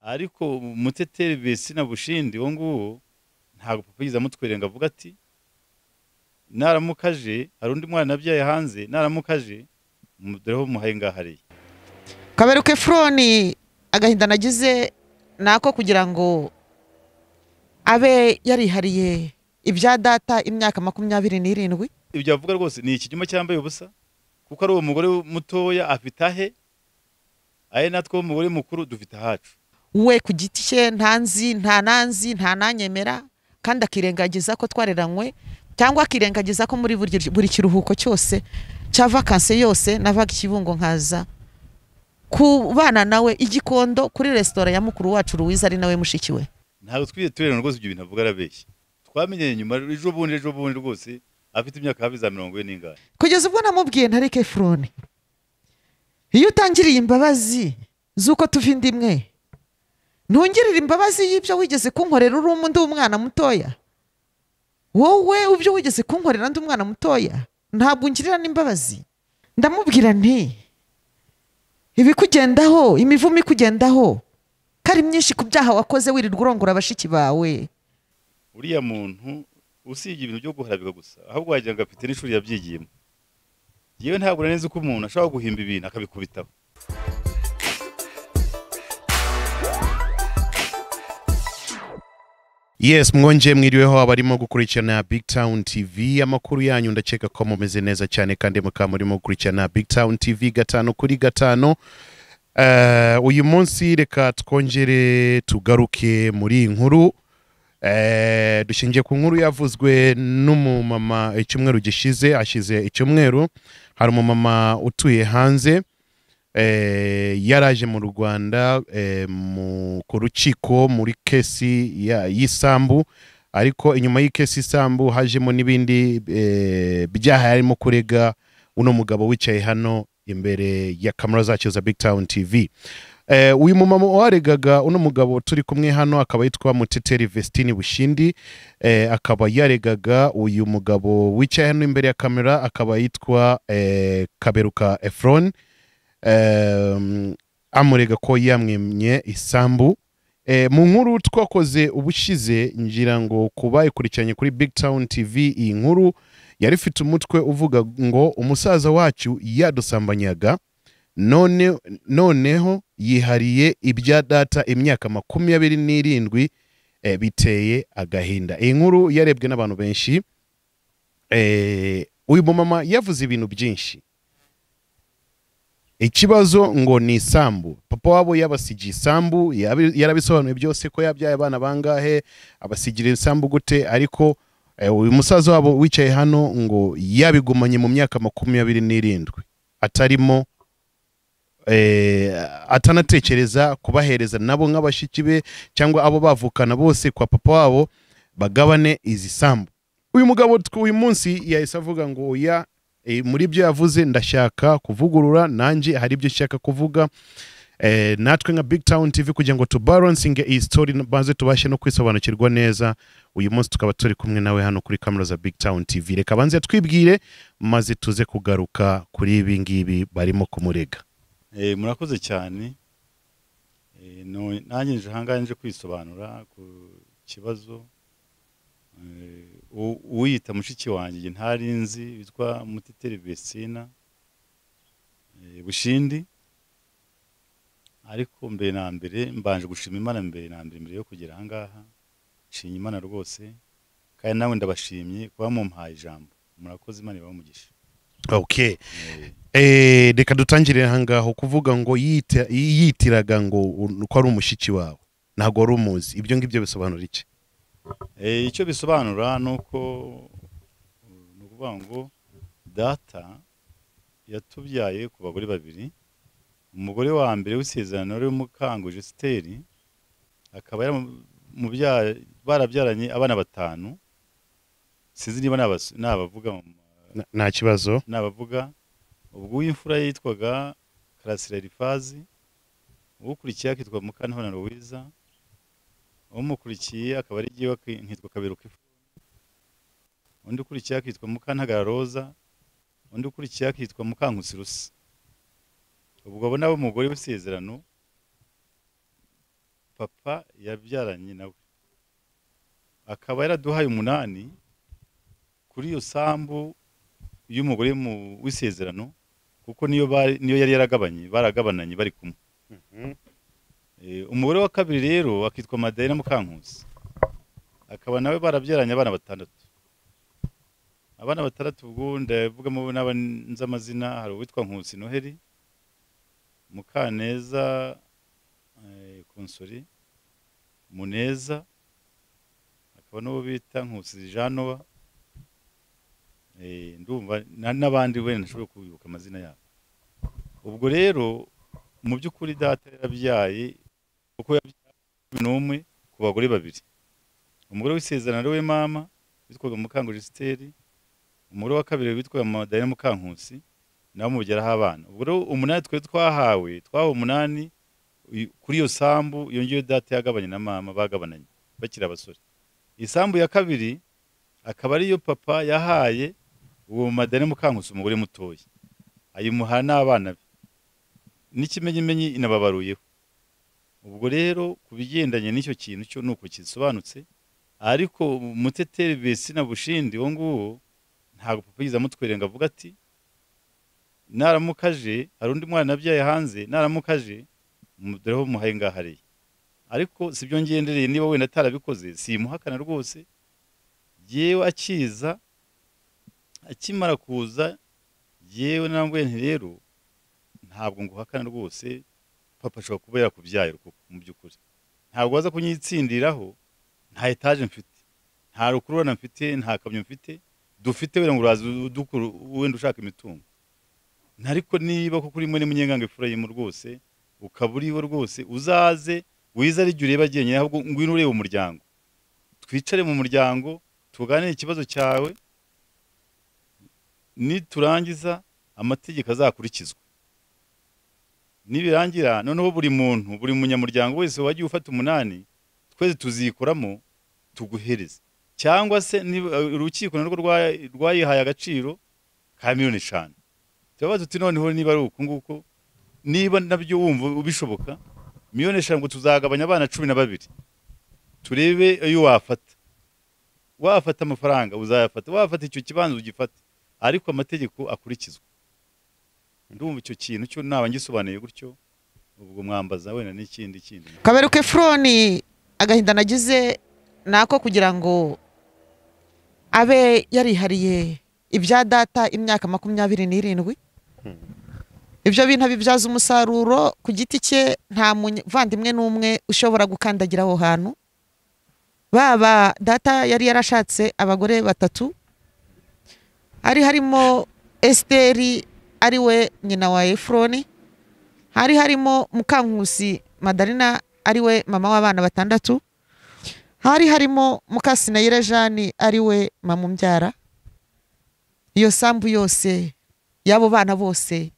ariko umuteteri besina bushindi uwo nguwo ntabwo papa yigeze amutwerera ngo avuga ati naramuka aje hari undi mwana abyaye hanze naramuka aje dore ho muhaye ngahariye kaberuke furoni agahinda nagize ni ako kugira ngo abe yarihariye ibya data imyaka makumyabiri n'irindwi ibyo avuga rwose ni ikinyoma cyambaye ubusa kuko ari uwo mugore mutoya afite ahe ahe natwe umugore mukuru dufite ahacu we ku giti cye ntanzi nta nanzi nta nanyemera kandi akirengagiza ko twareranywe cyangwa akirengagiza ko muri buri- buri kiruhuko cyose cya vakanse yose navaga ikibungo nkaza kubana nawe igikondo kuri resitora ya mukuru wacu ruwiza ari nawe mushiki we ntabwo twigeze tuberana rwose ibyo bintu avuga arabeshya twamenyeye nyuma ejo bundi ejo bundi rwose afite imyaka hafi za mirongo ine n'ingani kugeza ubwo namubwiye ntareke furone iyo utangiriye imbabazi z'uko tuva inda imwe ntungirire imbabazi y'ibyo wigeze kunkorera uri umu- ndi umwana mutoya wowe ubyo wigeze kunkorera ndi umwana mutoya ntabwo ungirira n'imbabazi ndamubwira nti ibikugendaho imivumo ikugendaho ko ari myinshi ku byaha wakoze wirirwa urongora bashiki bawe uriya muntu usibye ibintu byo guharabika gusa ahubwo wagira ngo afite n'ishuri yabyigiyemo yewe ntabwo nari nzi ko umuntu ashobora guhimba ibintu akabikubitaho yes mwonje mwiriweho abarimo gukurikirana big town tv amakuru yanyu ndakeka ko mumeze neza cyane kandi mukaba murimo gukurikirana big town tv gatanu kuri gatanu Eh, uyu munsi reka twongere tugaruke muri iyi nkuru Eh, dushingiye ku nkuru yavuzwe n'umumama icyumweru gishize ashize icyumweru hari umumama utuye hanze eh, yaraje mu rwanda eh, mu- ku rukiko muri kesi ya- y'isambu ariko inyuma y'ikesi isambu hajemo n'ibindi eh, byaha yarimo kurega uno mugabo wicaye hano imbere ya kamera zacyo za big town tv Eh, uyu mumama waregaga uno mugabo turi kumwe hano akaba yitwa muteteri vestine bushindi eh, akaba yaregaga uyu mugabo wicaye hano imbere ya kamera akaba yitwa eh, kaberuka efron em, amurega ko yamwemye isambu Eh, mu nkuru twakoze ubushize ngira ngo kuba ikurikiranye kuri big town tv iyi nkuru yari ifite umutwe uvuga ngo umusaza wacu yadusambanyaga none noneho yihariye ibya data imyaka makumyabiri n'irindwi eh, biteye agahinda iyi nkuru yarebwe n'abantu benshi Eh, uyu mumama yavuze ibintu byinshi ikibazo ngo ni isambu papa wabo yabasigiye isambu yabi- yarabisobanuye byose ko yabyaye abana bangahe abasigira isambu gute ariko eh, uyu musaza wabo wicaye hano ngo yabigumanye mu myaka makumyabiri n'irindwi atarimo eh, atanatekereza kubahereza nabo nk'abashiki be cyangwa abo bavukana bose kwa papa wabo bagabane izi sambu uyu mugabo tw- uyu munsi yahise avuga ngo oya eh, muri byo yavuze ndashaka kuvugurura nanjye hari ibyo nshaka kuvuga eh, natwe nka big town tv kugira ngo tubaronsinge iyi story maze tubashe no kwisobanukirwa neza uyu munsi tukaba turi kumwe nawe hano kuri kamera za big town tv reka banze twibwire maze tuze kugaruka kuri ibi ngibi barimo kumurega Eh, murakoze cyane Eh, no- nanjye nje ahangaha nje kwisobanura ku kibazo Eh, u- uwiyita mushiki wanjye njye ntari nzi witwa muteteri besina eh, bushindi ariko mbere na mbere mbanje gushima imana mbere na mbere mbere yo kugera ahangaha nshimye imana rwose kandi nawe ndabashimye kuba mumpaye ijambo murakoze imana ibahe umugisha okay Eh, Eh, reka dutangirire aha ngaho kuvuga ngo yiyita- yiyitiraga ngo u- ko ari umushiki wawe ntabwo wari umuzi ibyo ngibyo bisobanura iki Eh, icyo bisobanura ni uko ni ukuvuga ngo data yatubyaye ku bagore babiri umugore wa mbere w'isezerano wari umukango jesiteri akaba yaramubyaye barabyaranye abana batanu sinzi niba nabas- nabavuga mu- Na- nta kibazo nabavuga ubwo uw'imfura yitwaga karasira elifazi uwukurikiye akitwa mukantabana ruwiza umukurikiye akaba ari jyewe aki- nkitwa kaberuka Ephraim. undi ukurikiye akitwa mukantagara roza undi ukurikiye akitwa mukankusi rusi ubwo abo nabo umugore w'isezerano papa yabyaranye nawe akaba yaraduhaye umunani kuri iyo sambu y'umugore mu- w'isezerano kuko niyo bari- niyo yari yaragabanye baragabananye bari kumwe Eh, umugore wa kabiri rero akitwa Madalena Mukankusi akaba nawe barabyaranye abana batandatu abana batandatu ubwo ndavugamo n'aba nzi amazina hari uwitwa Nkusi Noheli Mukaneza eh, Konsori Muneza akaba n'uwo bita Nkusi Janowa eh, ndumva na- n'abandi wenda ntashobora kubibuka amazina yabo ubwo rero mu by'ukuri data yarabyaye kuko yabyaye cumi n'umwe ku bagore babiri umugore w'isezerano ari we mama witwaga mukangurisiteri umugore wa kabiri witwaga madayina mukankusi nawe umubyaraho abana ubwo rero umunani twari twahawe twahawe umunani uyu- kuri iyo sambu yongeyeho data yagabanye na mama bagabananye bakiri abasore isambu ya kabiri akaba ariyo papa yahaye uwo madayina mukankusi umugore mutoya ayimuha n'abana be n'ikimenyimenyi inababaruyeho ubwo rero ku bigendanye n'icyo kintu cyo ni uko kisobanutse ariko umuteteri besina bushindi uwo nguwo ntabwo papa yigeze amutwerera ngo avuga ati naramukaje hari undi mwana nabyaye hanze naramukaje mu- dore ho muhaye ngahareye ariko si byo ngendereye niba wenda atarabikoze simuhakana rwose yewe akiza akimara kuza yewe namwe rero ntabwo nguhakana rwose papa ashobora kuba yakubyaye kuko mu by'ukuri ntabwo waza kunyitsindiraho nta etaje mfite nta rukururana mfite nta kamyo mfite dufite wenda ngo uraza udukuru wenda ushaka imitungo ariko niba kuko urimo n'umunyenganga efurayimu rwose ukaba uriwe rwose uzaze wize ari jye ureba agenyine ahubwo ngwino ureba umuryango twicare mu muryango tuganire ikibazo cyawe niturangiza amategeko azakurikizwa nibirangira noneho buri muntu buri munyamuryango wese wagiye ufata umunani twese tuzikoramo tuguhereze cyangwa se niba urukiko narwo rwa- rwayihaye agaciro ka miliyoni eshanu turabaza tuti noneho niba ari uku nguku niba nabyo wumva ubishoboka miliyoni eshanu ngo tuzagabanya abana cumi na babiri turebe iyo wafata wafata amafaranga uzayafata wafata icyo kibanza ugifate ariko amategeko akurikizwa ndumva icyo kintu cyo naba ngisobanuye gutyo ubwo mwambaza wenda n'ikindi kindi kaberuka efuroni agahinda nagize ni ako kugira ngo abe yarihariye ibya data imyaka makumyabiri n'irindwi ibyo bintu abibyaza umusaruro ku giti cye nta muvandimwe n'umwe ushobora gukandagira aho hantu baba data yari yarashatse abagore batatu hari harimo esiteri ari we nyina wa efuroni hari harimo mukankusi madarina ari we mama w'abana batandatu hari harimo mukasinayire jani ari we mama umbyara iyo sambu yose y'abo bana bose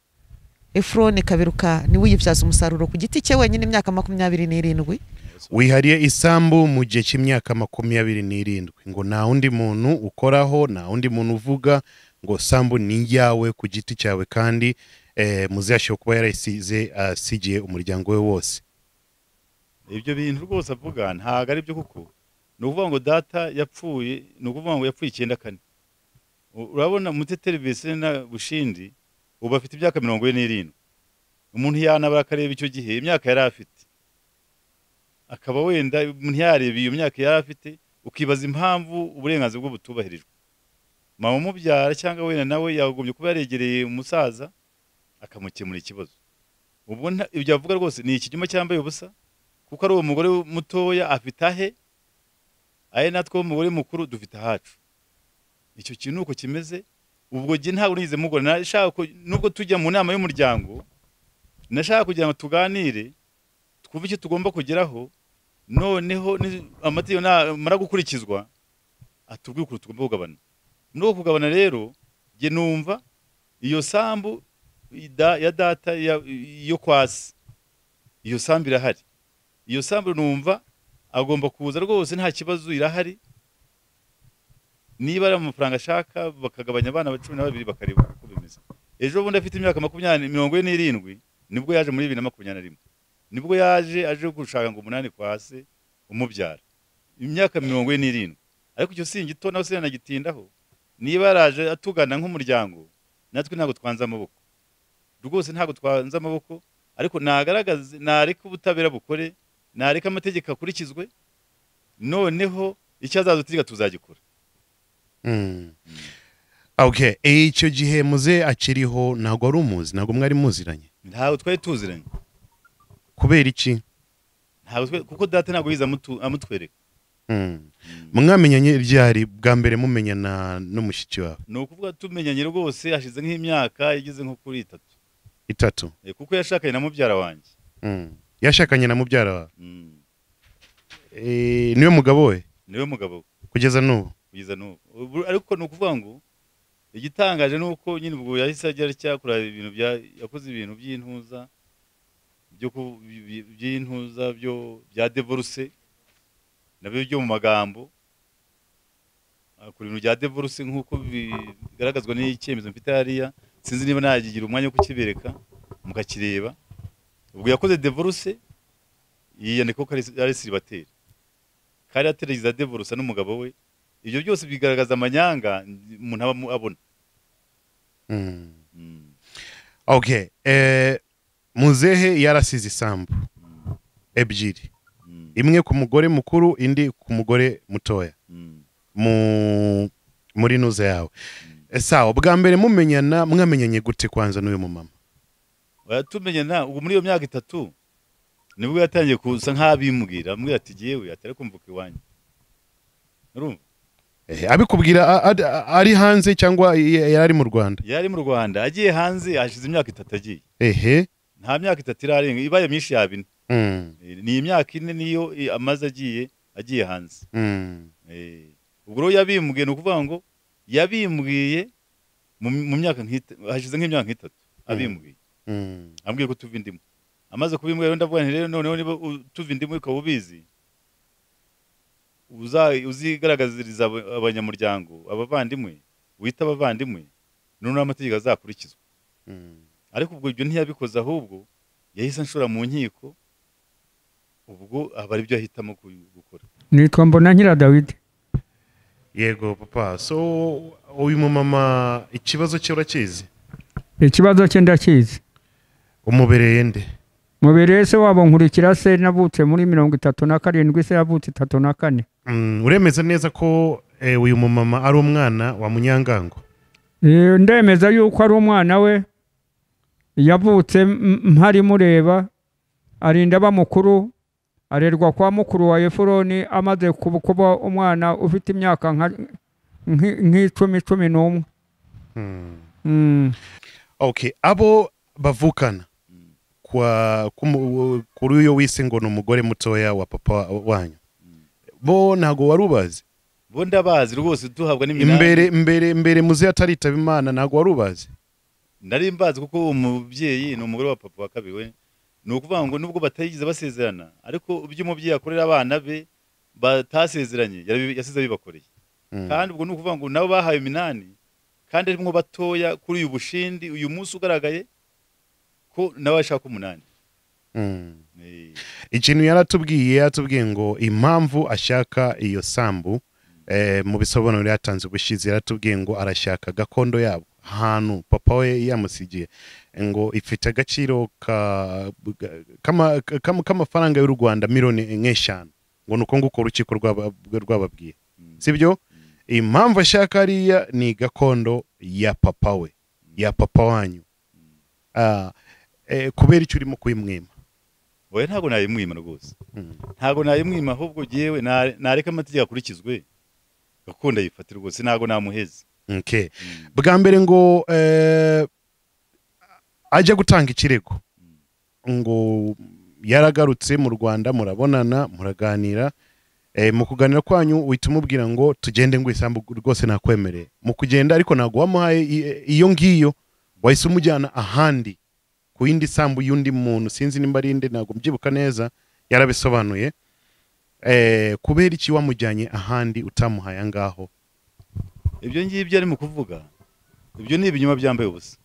efuroni kaberuka niwe uyibyaza umusaruro ku giti cye wenyine imyaka makumyabiri n'irindwi wihariye isambu mu gihe cy'imyaka makumyabiri n'irindwi ngo nta wundi muntu ukoraho nta wundi muntu uvuga ngo sambu ni iyawe ku giti cyawe kandi eh, muzashobora kuba yarayisize asigiye umuryango we wose ibyo bintu rwose avuga ntabwo ari byo kuko ni ukuvuga ngo data yapfuye ni ukuvuga ngo yapfuye icyenda kane U- urabona muteteri besina bushindi ubu afite imyaka mirongo ine n'irindwi umuntu yanabara akareba icyo gihe imyaka yari afite akaba wenda umuntu yareba iyo myaka yari afite ukibaza impamvu uburenganzira bwe butubahirijwe mama umubyara cyangwa wenda nawe yagombye kuba yaregereye umusaza akamukemura ikibazo ubwo nta- ibyo avuga rwose ni ikinyoma cyambaye ubusa kuko ari uwo mugore mutoya afite ahe ahe natwe umugore mukuru dufite ahacu icyo kintu uko kimeze ubwo jye ntabwo nigeze mugora nashaka ko- nubwo tujya mu nama y'umuryango nashaka kugira ngo tuganire twumve icyo tugomba kugeraho noneho ni- amategeko namara gukurikizwa atubwire ukuntu tugomba kugabana muri uko kugabana rero jye numva iyo sambu ida- ya data ya- yo kwasi iyo sambu irahari iyo sambu numva agomba kuza rwose nta kibazo irahari niba ari amafaranga ashaka bakagabanya abana ba cumi na babiri bakareba uko bimeze ejo bundi afite imyaka makumyabiri mirongo ine n'irindwi nibwo yaje muri bibiri na makumyabiri na rimwe nibwo yaje aje gushaka ngo umunani kwa se umubyara imyaka mirongo ine n'irindwi ariko icyo singito nawe sinanagitindaho niba yaraje atugana nk'umuryango natwe ntabwo twanze amaboko rwose ntabwo twanze amaboko ariko nagaragaze nareka ubutabera bukore nareka amategeko akurikizwe noneho icyo azadutegeka tuzagikora Mm. okay icyo gihe muze akiriho ntabwo wari umuzi ntabwo mwari muziranye ntawe twari tuziranye kubera iki ntabwo twe- kuko data ntabwo yize amutu- amutwereka Mm. mwamenyanye ryari bwa mbere mumenyana n'umushyitsi wawe ni ukuvuga tumenyanye rwose hashize nk'imyaka igeze nko kuri itatu itatu Eh, kuko yashakanye na mubyara wanjye Mm. yashakanye na mubyara wawe Mm. Eh, niwe mugabo we niwe mugabo we. kugeza n'ubu kugeza n'ubu Ubu- ariko ni ukuvuga ngo igitangaje ni uko nyine ubwo yahise agera cyakora ibintu bya- yakoze ibintu by'intuza byo ku- bi- bi- by'intuza byo bya devorce nabyo byo mu magambo akora ibintu bya devorce nk'uko bigaragazwa n'icyemezo mfite hariya sinzi niba nagigira umwanya wo kukibereka mukakireba ubwo yakoze devorce yiyandika ko ari- ari siribateri kari ateragiza devorce n'umugabo we ibyo byose bigaragaza amanyanga umuntu aba amu- abona Mm. Mm. okay Eh, muzehe yarasize isambu ebyiri Mm. imwe ku mugore mukuru indi ku mugore mutoya Mm. mu muri nuza yawe Eh, sawa bwa mbere mumenyana mwamenyanye gute kwanza n'uyu mumama Oya, tumenye nta ubu muri iyo myaka itatu nibwo yatangiye kusa nk'abimbwira amubwira ati yewe atari kumvuka iwanjye urumva Eh, abikubwira a- a- a- ari hanze cyangwa y- yari ari mu rwanda yari mu rwanda agiye hanze hashize imyaka itatu agiye ehe nta myaka itatu irarenga ibaye myinshi yaba ine Mm, Eh, ni imyaka ine niyo eh, amaze agiye agiye hanze mm, Eh, ubwo rero yabimbwiye ni ukuvuga ngo yabimbwiye mu mu myaka nk'ita- hashize nk'imyaka nk'itatu abimbwiye mm, ambwiye ko tuva indimu amaze kubimbwira rero ndavuga nti rero noneho niba u- tuva indimu ukaba ubizi uza- uzigaragaziriza aba- abanyamuryango abavandimwe wita abavandimwe noneho amategeko azakurikizwa mm. ariko ubwo ibyo ntiyabikoze ahubwo yahise anshora mu nkiko ubwo aba ari byo ahitamo ku- gukora nitwa mbona nyira dawidi yego papa so uyu mumama ikibazo cye urakizi ikibazo cye ndakizi umubereye nde mubereye se wabo nkurikira se navutse muri mirongo itatu na karindwi se yavutse itatu na kane Mm, uremeza neza ko eh, uyu mumama ari umwana wa munyangango Eh, ndemeza yuko ari umwana we yavutse m- mpari mureba arinda aba mukuru arerwa kwa mukuru wa efuroni amaze kuba kuba umwana ufite imyaka nka- nk'i- nk'icumi cumi n'umwe Mm. Mm. okay abo bavukana kwa kumu- kuri uyo wise ngo ni umugore mutoya wa papa wanyu bo ntago wari ubazi bo ndabazi rwose duhabwa n'iminani imbere imbere imbere muze ataritaba imana ntago wari ubazi nari mbazi kuko uwo mubyeyi ni umugore wa papa wa kabiri we ni ukuvuga ngo nubwo batayigeze basezerana ariko ibyo umubyeyi akorera abana be batasezeranye yarabi- yasize abibakoreye Mm. kandi ubwo ni ukuvuga ngo nabo bahawe iminani kandi arimo batoya kuri uyu bushindi uyu munsi ugaragaye ko nabo bashaka umunani Mm. Eh, ikintu yaratubwiye yaratubwiye ngo impamvu ashaka iyo sambu eh, mu bisobanuro yatanze ubushize yaratubwiye ngo arashaka gakondo yabo ahantu papa we yamusigiye ngo ifite agaciro ka- ga- kama- kama- k'amafaranga y'u rwanda miliyoni nk'eshanu ngo ni uko nguko urukiko rwaba- rwababwiye Mm. sibyo impamvu ashaka hariya ni gakondo ya papa we ya papa wanyu Ah, eh, kubera icyo urimo kuyimwima oya ntabwo nayimwima rwose Mm. ntabwo nayimwima ahubwo yewe na- nareka amategeko akurikizwe gakondo ayifate rwose ntabwo namuheze Okay. Mm. bwa mbere ngo eh, ajya gutanga ikirego ngo yaragarutse mu rwanda murabonana muraganira eh, mu kuganira kwanyu uhita umubwira ngo tugende ngo isambu rwose nakwemereye mu kugenda ariko ntabwo wamuhaye i- iyo ngiyo wahise umujyana ahandi ku yindi sambu y'undi muntu sinzi nimba ari inde ntabwo mbyibuka neza yarabisobanuye eh, kubera iki wamujyanye ahandi utamuhaye angaho ibyo ngibyo ari mu kuvuga ibyo ni ibinyoma byambaye ubusa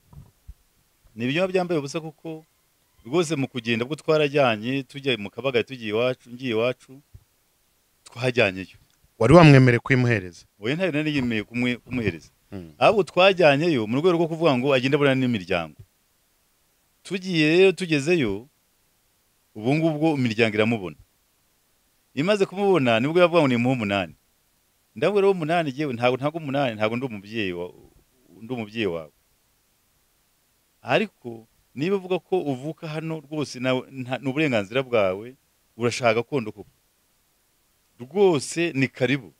ni ibinyoma byambaye ubusa kuko rwose mu kugenda bwo twarajyanye tujya mu kabaga tugiye iwacu ngiye iwacu twajyanyeyo wari wamwemereye kuyimuhereza wowe ntari nari yemeye kumwe- kumuhereza Mm. ahubwo twajyanyeyo mu rwego rwo kuvuga ngo agende abonana n'imiryango tugiye rero tugezeyo ubu ngubwo imiryango iramubona imaze kumubona nibwo yavuga ngo ni muhe umunani ndabwira uwo umunani yewe ntabwo ntabwo umunani ntabwo ndi umubyeyi wa- ndi umubyeyi wawe ariko niba uvuga ko uvuka hano rwose nawe nta- ni uburenganzira bwawe urashaka gakondo koko rwose ni karibu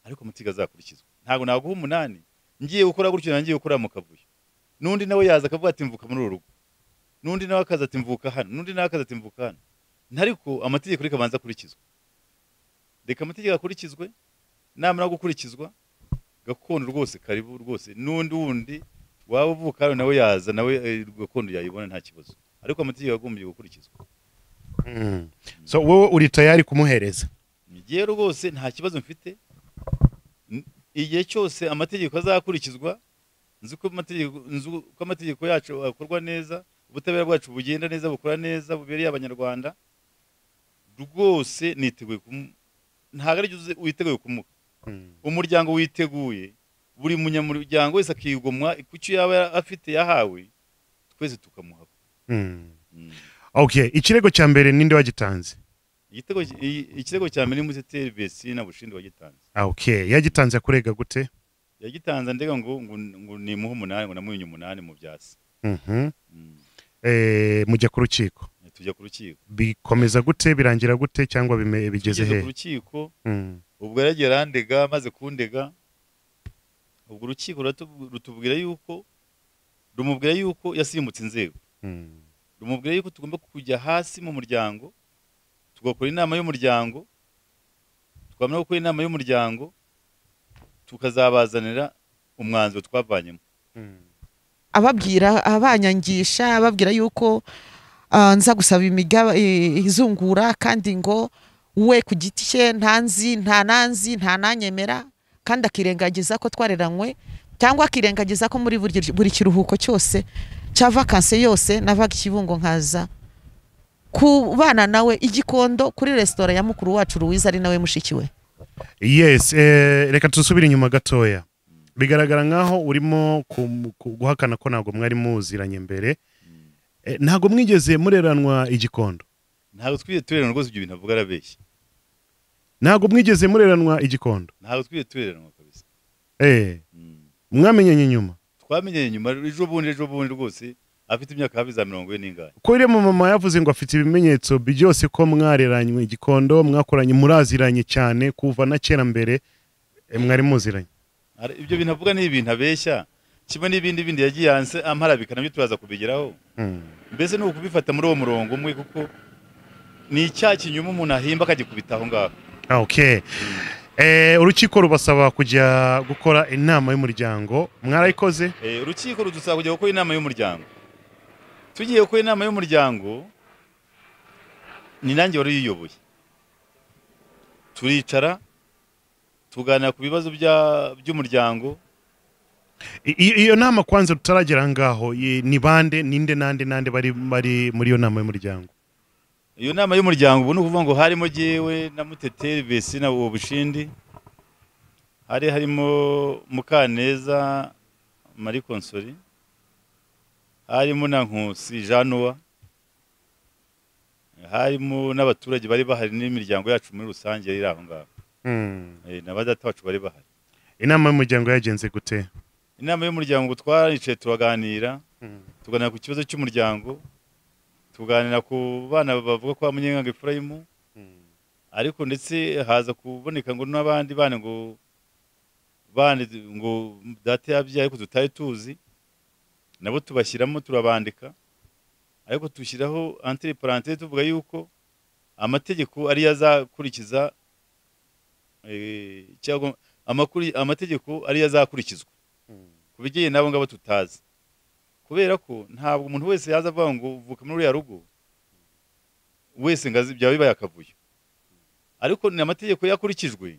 ariko amatiga azakurikizwa ntabwo naguha umunani ngiye gukora gutyo nangiye gukora mu kavuyo n'undi nawe yaza akavuga ati mvuka muri uru rugo n'undi nawe akaza ati mvuka hano n'undi nawe akaza ati mvuka hano ntariko amategeko reka abanza akurikizwe reka amategeko akurikizwe namara gukurikizwa gakondo rwose karibu rwose n'undi wundi waba uvuka hano nawe yaza nawe eh, gakondo yayibona nta kibazo ariko amategeko agombiye gukurikizwa Mm. so wowe uri tayari kumuhereza ngewe rwose nta kibazo mfite N- igihe cyose amategeko azakurikizwa nzi ko amategeko nzi ko amategeko yacu akorwa neza ubutabera bwacu bugenda neza bukora neza bubereye abanyarwanda rwose niteguye kumu- ntabwo ari uzi witeguye kumuha Mm. umuryango witeguye buri munyamuryango wese akigomwa ku cyo yaba afite yahawe twese tukamuha Mm. Mm. okay ikirego cya mbere ninde wagitanze igitego i- ikirego cya mbere ni museteri besina bushindi wagitanze Ah, okay yagitanze akurega gute yagitanze ndega ngo ngo, ngo nimuhe umunani ngo namuhe umunani mu byasi Mhm. mm. Eh, mujya ku rukiko tujya ku rukiko bikomeza gute birangira gute cyangwa bime- bigeze tugeze he ku rukiko Mm. ubwo yaragiye arandega maze kundega ubwo urukiko ruratu- rutubwira yuko rumubwira yuko yasimbutse inzego Mm. rumubwira yuko tugomba kujya hasi mu muryango tugakora inama y'umuryango twamara gukora inama y'umuryango tukazabazanira umwanzuro twavanyemo Mm. ababwira abanyangisha ababwira yuko ah, nza gusaba imigaba eh, izungura kandi ngo we ku giti cye ntanzi nta nanzi nta nanyemera kandi akirengagiza ko twareranywe cyangwa akirengagiza ko muri buri- buri kiruhuko cyose cya vakanse yose navaga i kibungo nkaza kubana nawe igikondo kuri resitora ya mukuru wacu ruwiza ari nawe mushiki we yes eh, reka tusubire inyuma gatoya bigaragara nkaho urimo kum- ku- guhakana ko ntabwo mwari muziranye mbere Eh, ntabwo mwigeze mureranwa igikondo ntabwo twigeze tureranwa rwose ibyo bintu avuga arabeshya ntabwo mwigeze mureranwa igikondo ntabwo twigeze tureranwa kabisa eh, Mm. mwamenyanye nyuma twamenyeye nyuma ejo bundi ejo bundi rwose afite imyaka hafi za mirongo ine n'ingane ko uriya mama yavuze ngo afite ibimenyetso byose ko mwareranywe igikondo mwakoranye muraziranye cyane kuva na kera mbere eh, mwari muziranye Ara- ibyo bintu avuga ni ibintu abeshya kimwe n'ibindi bindi yagiye hanze amparabika nabyo turaza kubigeraho Mm. mbese ni ukubifata muri uwo murongo umwe kuko ni icyaha kinyuma umuntu ahimba akagikubita aho ngaho Ah, okay Eh, urukiko rubasaba kujya gukora inama y'umuryango mwarayikoze Eh, urukiko rudusaba kujya gukora inama y'umuryango tugiye gukora inama y'umuryango ni nanjye wari uyiyoboye turicara tuganira ku bibazo bya- by'umuryango I- i- iyo nama kwanza tutaragera ngaho i- ni bande ninde nande nande bari bari muri iyo nama y'umuryango iyo nama y'umuryango ubu ni ukuvuga ngo harimo jyewe na muteteri besi na uwo bushindi hari harimo mukaneza marie konsori harimo na nkusi januwa harimo n'abaturage bari bahari n'imiryango yacu muri rusange yari iri aho ngaho Eh, na ba data bacu bari bahari inama y'umuryango yagenze gute inama y'umuryango twaricaye turaganira tuganira ku kibazo cy'umuryango tuganira ku bana bavuga ko bamenyanga Efurayimu ariko ndetse haza kuboneka ngo n'abandi bana ngo bana ngo data yabyaye ariko tutari tuzi nabo tubashyiramo turabandika ariko tushyiraho antere parante tuvuga yuko amategeko ariyo azakurikiza eh, cyangwa amakuri- amategeko ariyo azakurikizwa ku bijyanye n'abo ngabo tutazi kubera ko ntabwo umuntu wese yaza avuga ngo vuka muri uriya rugo wese ngo azi byaba bibaye akavuyo ariko ni amategeko yakurikijwe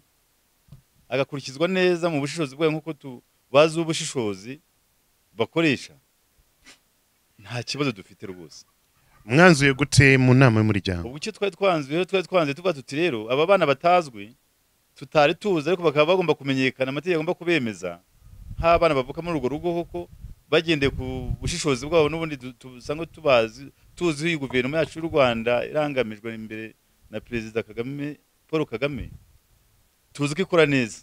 agakurikizwa neza mu bushishozi bwayo nk'uko tu- bazi ubushishozi bakoresha nta kibazo dufite rwose mwanzuye gute mu nama y'umuryango ubwo icyo twari twanzuye rero twari twanzuye tuvuga tuti rero aba bana batazwi tutari tuzi ariko bakaba bagomba kumenyekana amategeko agomba kubemeza nk'abana bavuka muri urwo rugo koko bagendeye ku bushishozi bwabo n'ubundi du- dusanzwe tubazi tuzi guverinoma yacu y'u rwanda irangamijwe imbere na perezida kagame paul kagame tuzi ko ikora neza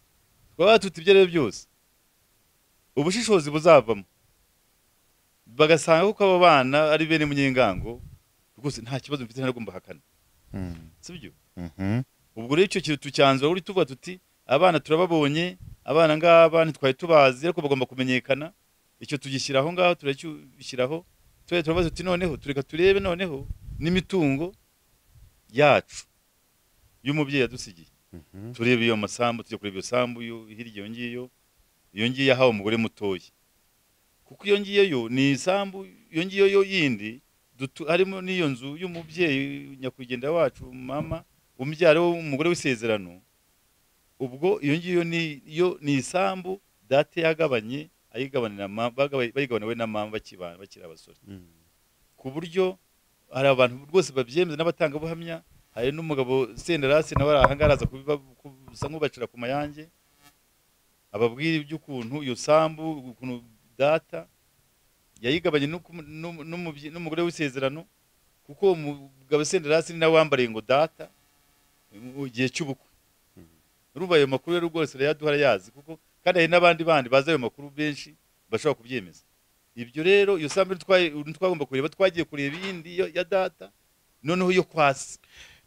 twaba tuti ibyo ari byo byose ubushishozi buzavamo bagasanga ko abo bana ari bene munyengango rwose nta kibazo mfite ntaragomba hakana Mm, sibyo mhm. ubwo rero icyo kintu tucyanzura uri tuvuga tuti abana turababonye abana ngaba ntitwari tubazi ariko bagomba kumenyekana icyo tugishyira aho ngaho turagishyiraho tujya turabaza tuti noneho tureka turebe noneho n'imitungo yacu y'umubyeyi yadusigiye Mhm. turebe iyo masambu tujya kureba iyo sambu yo hirya iyo ngiyo iyo ngiyo yahawe umugore mutoya kuko iyo ngiyo yo ni isambu iyo ngiyo yo yindi dutu- harimo n'iyo nzu y'umubyeyi nyakwigendera wacu mama umubyara w'umugore w'isezerano ubwo iyo ngiyo ni yo ni isambu date yagabanye ayigabanira ma- bagaba- bayigabana we na mama bakiba- bakiri abasore Mm. ku buryo hari abantu rwose babyemeza n'abatangabuhamya hari n'umugabo senderasi nawe ari ahangaha araza kubiba- kusa nk'ubacira ku mayange ababwira iby'ukuntu iyo sambu ukuntu data yayigabanye n'uku- n'um- n'umubye- n'umugore w'isezerano kuko uwo mugabo senderasi ni nawe wambariye ngo data mu gihe cy'ubukwe urumva ayo makuru rero rwose arayaduha arayazi kuko kandi hari n'abandi bandi bazi ayo makuru benshi bashobora kubyemeza ibyo rero iyo sambu twa- twagomba kureba twagiye kureba iyindi yo- ya data noneho yo kwasi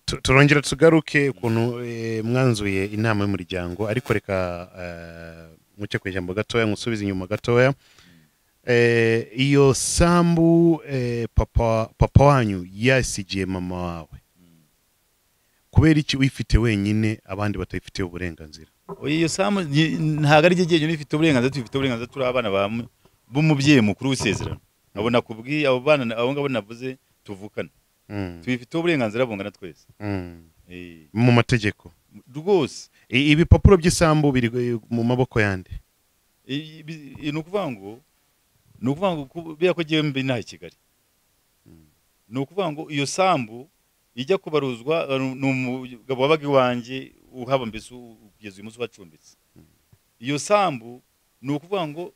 Tu- turongera tugaruke ukuntu eh, mwanzuye inama y'umuryango ariko reka eh, muce ku ijambo gatoya musubize inyuma gatoya Eh, iyo sambu eh, papa papa wanyu yasigiye mama wawe kubera iki uyifite wenyine abandi batayifitiye uburenganzira Oya, iyo samu ni- ntabwo ari jye jyenyine ifite uburenganzira tubifite uburenganzira turi abana ba mu- b'umubyeyi mukuru w'isezerano abo nakubwiye abo bana abo ngabo navuze tuvukana Mm, tubifite uburenganzira bungana twese mm. Eh, mu mategeko rwose I- ibipapuro by'isambu biri eh, mu maboko yande I- ibi- i- ni ukuvuga ngo ni ukuvuga ngo kubera ko jyewe mbi inaha i kigali ni ukuvuga ngo iyo sambu ijya kubaruzwa eh, ni umugabo wabaga iwanjye uhaba mbese u- kugeza uyu munsi ubacumbitse iyo sambu ni ukuvuga ngo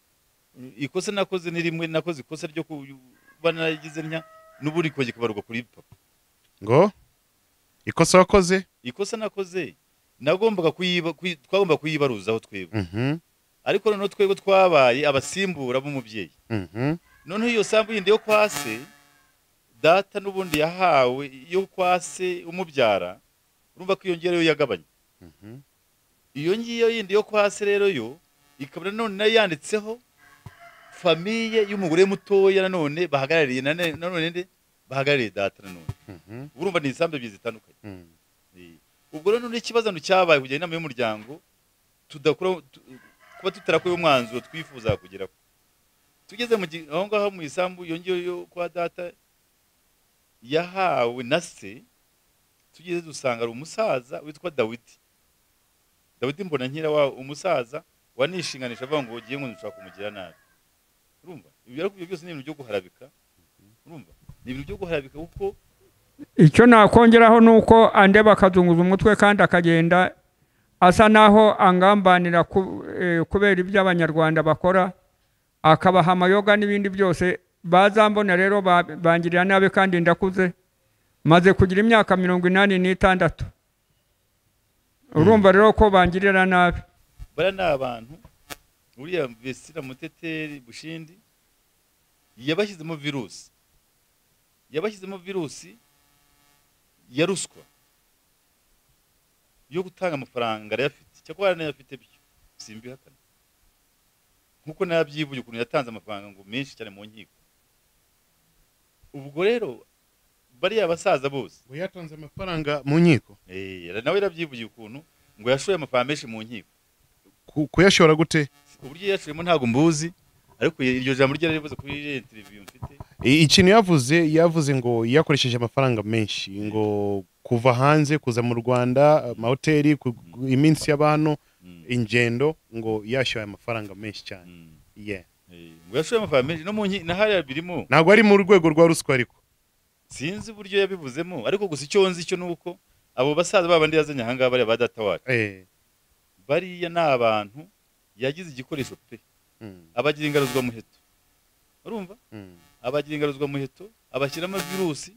eh, ikosa nakoze ni rimwe nakoze ikosa ryo kuba naragize ntya n'ubundi kongera kubarurwa kuri papa ngo ikosa wakoze ikosa nakoze nagombaga kuyiba kuyi- twagombaga kuyibaruzaho twebwe Mhm, ariko noneho twebwe twabaye abasimbura b'umubyeyi mhm, noneho iyo sambu yindi yo kwa se data n'ubundi yahawe iyo kwa se umubyara urumva ko iyo ngiyo ariyo yagabanye mhm. iyo ngiyo yindi yo kwa se rero yo ikaba nanone nayo yanditseho famiye y'umugore mutoya nanone bahagarariye nane- nanone nde bahagarariye data nanone Mhm, urumva ni isambu ebyiri zitandukanye mhm. Eh, ubwo rero none ikibazo cyabaye kujyana inama y'umuryango tudakora tu- kuba tutarakuye umwanzuro twifuza kugera tugeze mu gi- aho ngaho mu isambu iyo ngiyo yo kwa data yahawe na se tugeze dusanga ari umusaza witwa dawidi dawidi mbona nkira wa umusaza wanishinganisha avuga ngo ugiye ngo nshaka kumugira nabi urumva ibyo ariko ibyo byose ni ibintu byo guharabika urumva ni ibintu byo guharabika kuko icyo nakongeraho ni uko andeba akazunguza umutwe kandi akagenda asa naho angambanira ku- eh, kubera ibyo abanyarwanda bakora akabaha amayoga n'ibindi byose bazambona rero ba- bangirira nabi kandi ndakuze maze kugira imyaka mirongo inani n'itandatu urumva rero ko bangirira nabi bara ni abantu uriya vesira muteteri bushindi yabashyizemo virusi yabashyizemo virusi ya ruswa yo gutanga amafaranga arayafite cyakora anayafite byo simbihakana nkuko nabyivuye ukuntu yatanze amafaranga ngo menshi cyane mu nkiko ubwo rero bariya basaza bose ngo yatanze amafaranga mu nkiko eh, nawe yarabyivuye ukuntu ngo yashoye amafaranga menshi mu nkiko Ku- kuyashora gute uburyo yaciyemo ntabwo mbuzi ariko iryo jambo rye yarivuze kuri ririya televiziyo mfite I- ikintu yavuze yavuze ngo yakoresheje amafaranga menshi ngo kuva hanze kuza mu rwanda amahoteli ku- ku- iminsi y'abantu ingendo ngo yashoye amafaranga menshi cyane Mm. Yeah. Eh, ngo yashoye amafaranga menshi no mu nki- na hariya birimo ntabwo ari mu rwego rwa ruswa ariko sinzi uburyo yabivuzemo ariko gusa icyo nzi cyo ni uko abo basaza babandi yazanye aha ngaha bariya ba data wacu Eh, bariya ni abantu yagize igikoresho pe mm, abagira ingaruzwamuheto urumva mm. abagira ingaruzwamuheto abashyiramo virusi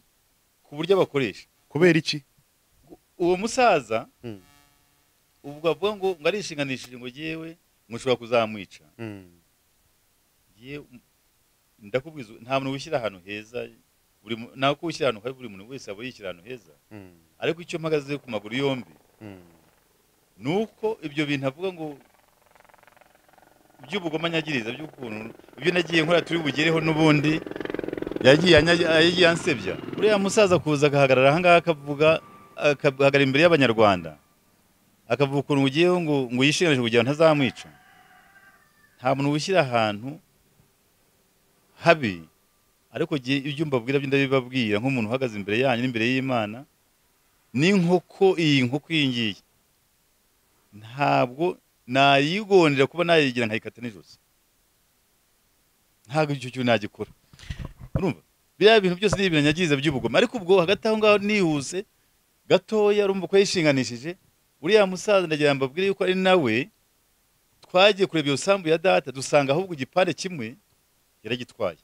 ku buryo abakoresha kubera iki uwo musaza Mm, ubwo avuga ngo ngo arishinganishije ngo yewe ngo ushobora kuzamwica mm, yewe ndakubwiza nta muntu wishyira ahantu heza buri mu- nta ko wishyira ahantu habi buri muntu wese aba yishyira ahantu heza mm, ariko icyo mpagaze ku maguru yombi mm. ni uko ibyo bintu avuga ngo by'ubugomanyagiriza by'ukuntu ibyo nagiye nkora turi bugereho n'ubundi yagiye anya- yagiye ansebya uriya musaza kuza agahagarara aha ngaha akavuga akahagarara imbere y'abanyarwanda akavuga ukuntu ugiyeho ngo ngo yishinganishe kugira ngo ntazamwica nta muntu wishyira ahantu habi ariko igihe ibyo mbabwira byo ndabibabwira nk'umuntu uhagaze imbere yanyu n'imbere y'imana n'inkoko iyi nkoko iyi ngiyi ntabwo nayigondera kuba nayigira nkayikata n'ijosi ntabwo icyo kintu nagikora urumva biriya bintu byose ni ibiranyagiriza by'ubugome ariko ubwo hagati aho ngaho nihuse gatoya urumva ko yishinganishije uriya musaza ndagira ngo mbabwire yuko ari nawe twagiye kureba iyo sambu ya data dusanga ahubwo igipande kimwe yaragitwaye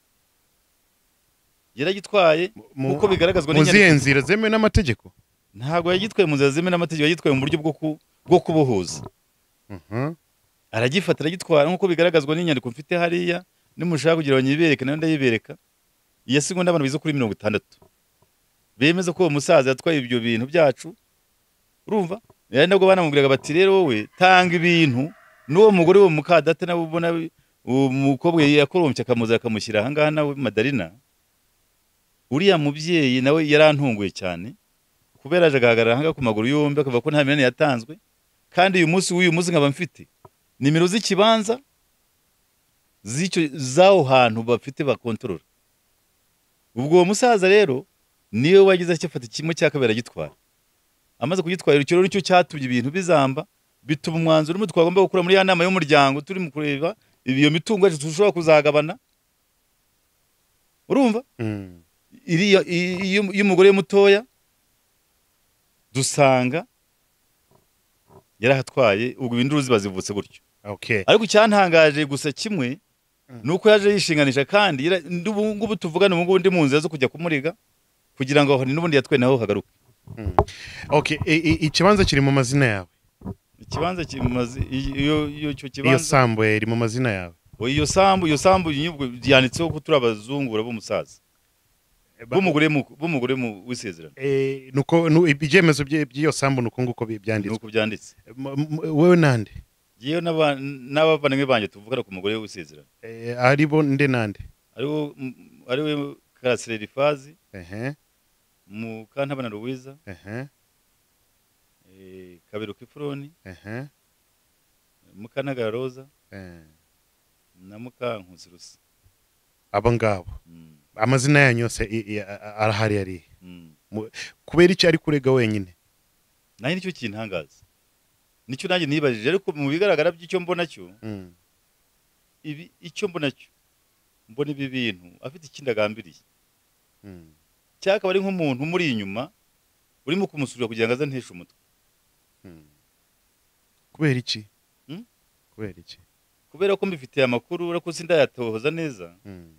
yaragitwaye Mu- nk'uko bigaragazwa mu n'inyandiko zihe nzira zemewe n'amategeko ntabwo yagitwaye mu nzira zemewe n'amategeko yagitwaye mu buryo bwo ku- bwo kubohoza Mhm, aragifata aragitwara nk'uko bigaragazwa n'inyandiko mfite hariya nimushaka kugira ngo nyibereke nayo ndayibereka iya sigo n'abantu bize kuri mirongo itandatu bemeza ko uwo musaza yatwaye ibyo bintu byacu urumva yari nabwo banamubwiraga bati rero wowe tanga ibintu n'uwo mugore wo mukadate nawe ubona uwo mukobwa yakorompye akamuza akamushyira aha ngaha nawe madarina uriya mubyeyi nawe yarantunguye cyane kubera yaje agahagarara aha ngaha ku maguru yombi akavuga ko nta mirane yatanzwe kandi uyu munsi w'uyu munsi nkaba mfite nimero z'ikibanza z'icyo z'aho hantu bafite bakontorora ubwo uwo musaza rero niwe wagize akifata kimwe cya kabiri agitwara amaze kugitwara icyo rero nicyo cyatumye ibintu bizamba bituma umwanzuro urimo twagomba gukura muri ya nama y'umuryango turi mu kureba iyo mitungo yacu dushobora kuzagabana urumva mm, iriya i- i- y'um- y'umugore mutoya dusanga yarahatwaye ubwo induru ziba zivutse gutyo okay ariko icyantangaje gusa kimwe Mm. ni uko yaje yishinganisha kandi yara- ndi- ubu ngubu tuvugana ubu ngubu ndi mu nzira zo kujya kumuriga kugira ngo aho n'ubundi yatwe naho hagaruke Mm. Okay, i- i- ikibanza kiri mu mazina yawe ikibanza kimaze iyo- iyo- iyo icyo iyo kibanza sambu iri mu mazina yawe o, iyo sambu iyo sambu inyubwo yanditseho ko turi abazungura b'umusaza b'umugore mu- b'umugore mu- w'isezerano Eh, nuko nu- ibyemezo bye- by'iyo sambu nuko nguko bi- ni byanditswe uko byanditse M- m- wowe nande yewe n'aba- n'abavandimwe banjye tuvugana ku mugore w'isezerano Eh, aribo nde nande ariwo m- ariwe karasire rifazi Ehe, mukantabana ruwiza ehe, eh, kaberuka ifuroni ehe, mukanagara roza eh. na mukankusi rusa abo ngabo Mm, amazina yanyu yose i- i- a- a- arahari ari mm. kubera icyo ari kurega wenyine nanjye nicyo kintangaza nicyo nanjye nibajije ariko mu bigaragara by'icyo mbona cyo Mm, ibi icyo mbona cyo mbona ibi bintu afite ikindi agambiriye mm, cyangwa akaba ari nk'umuntu umuri inyuma urimo kumusurira kugira ngo aze anteshe umutwe mm. kubera iki Mm? kubera iki kubera ko mbifitiye amakuru ariko sindayatohoza neza Mm,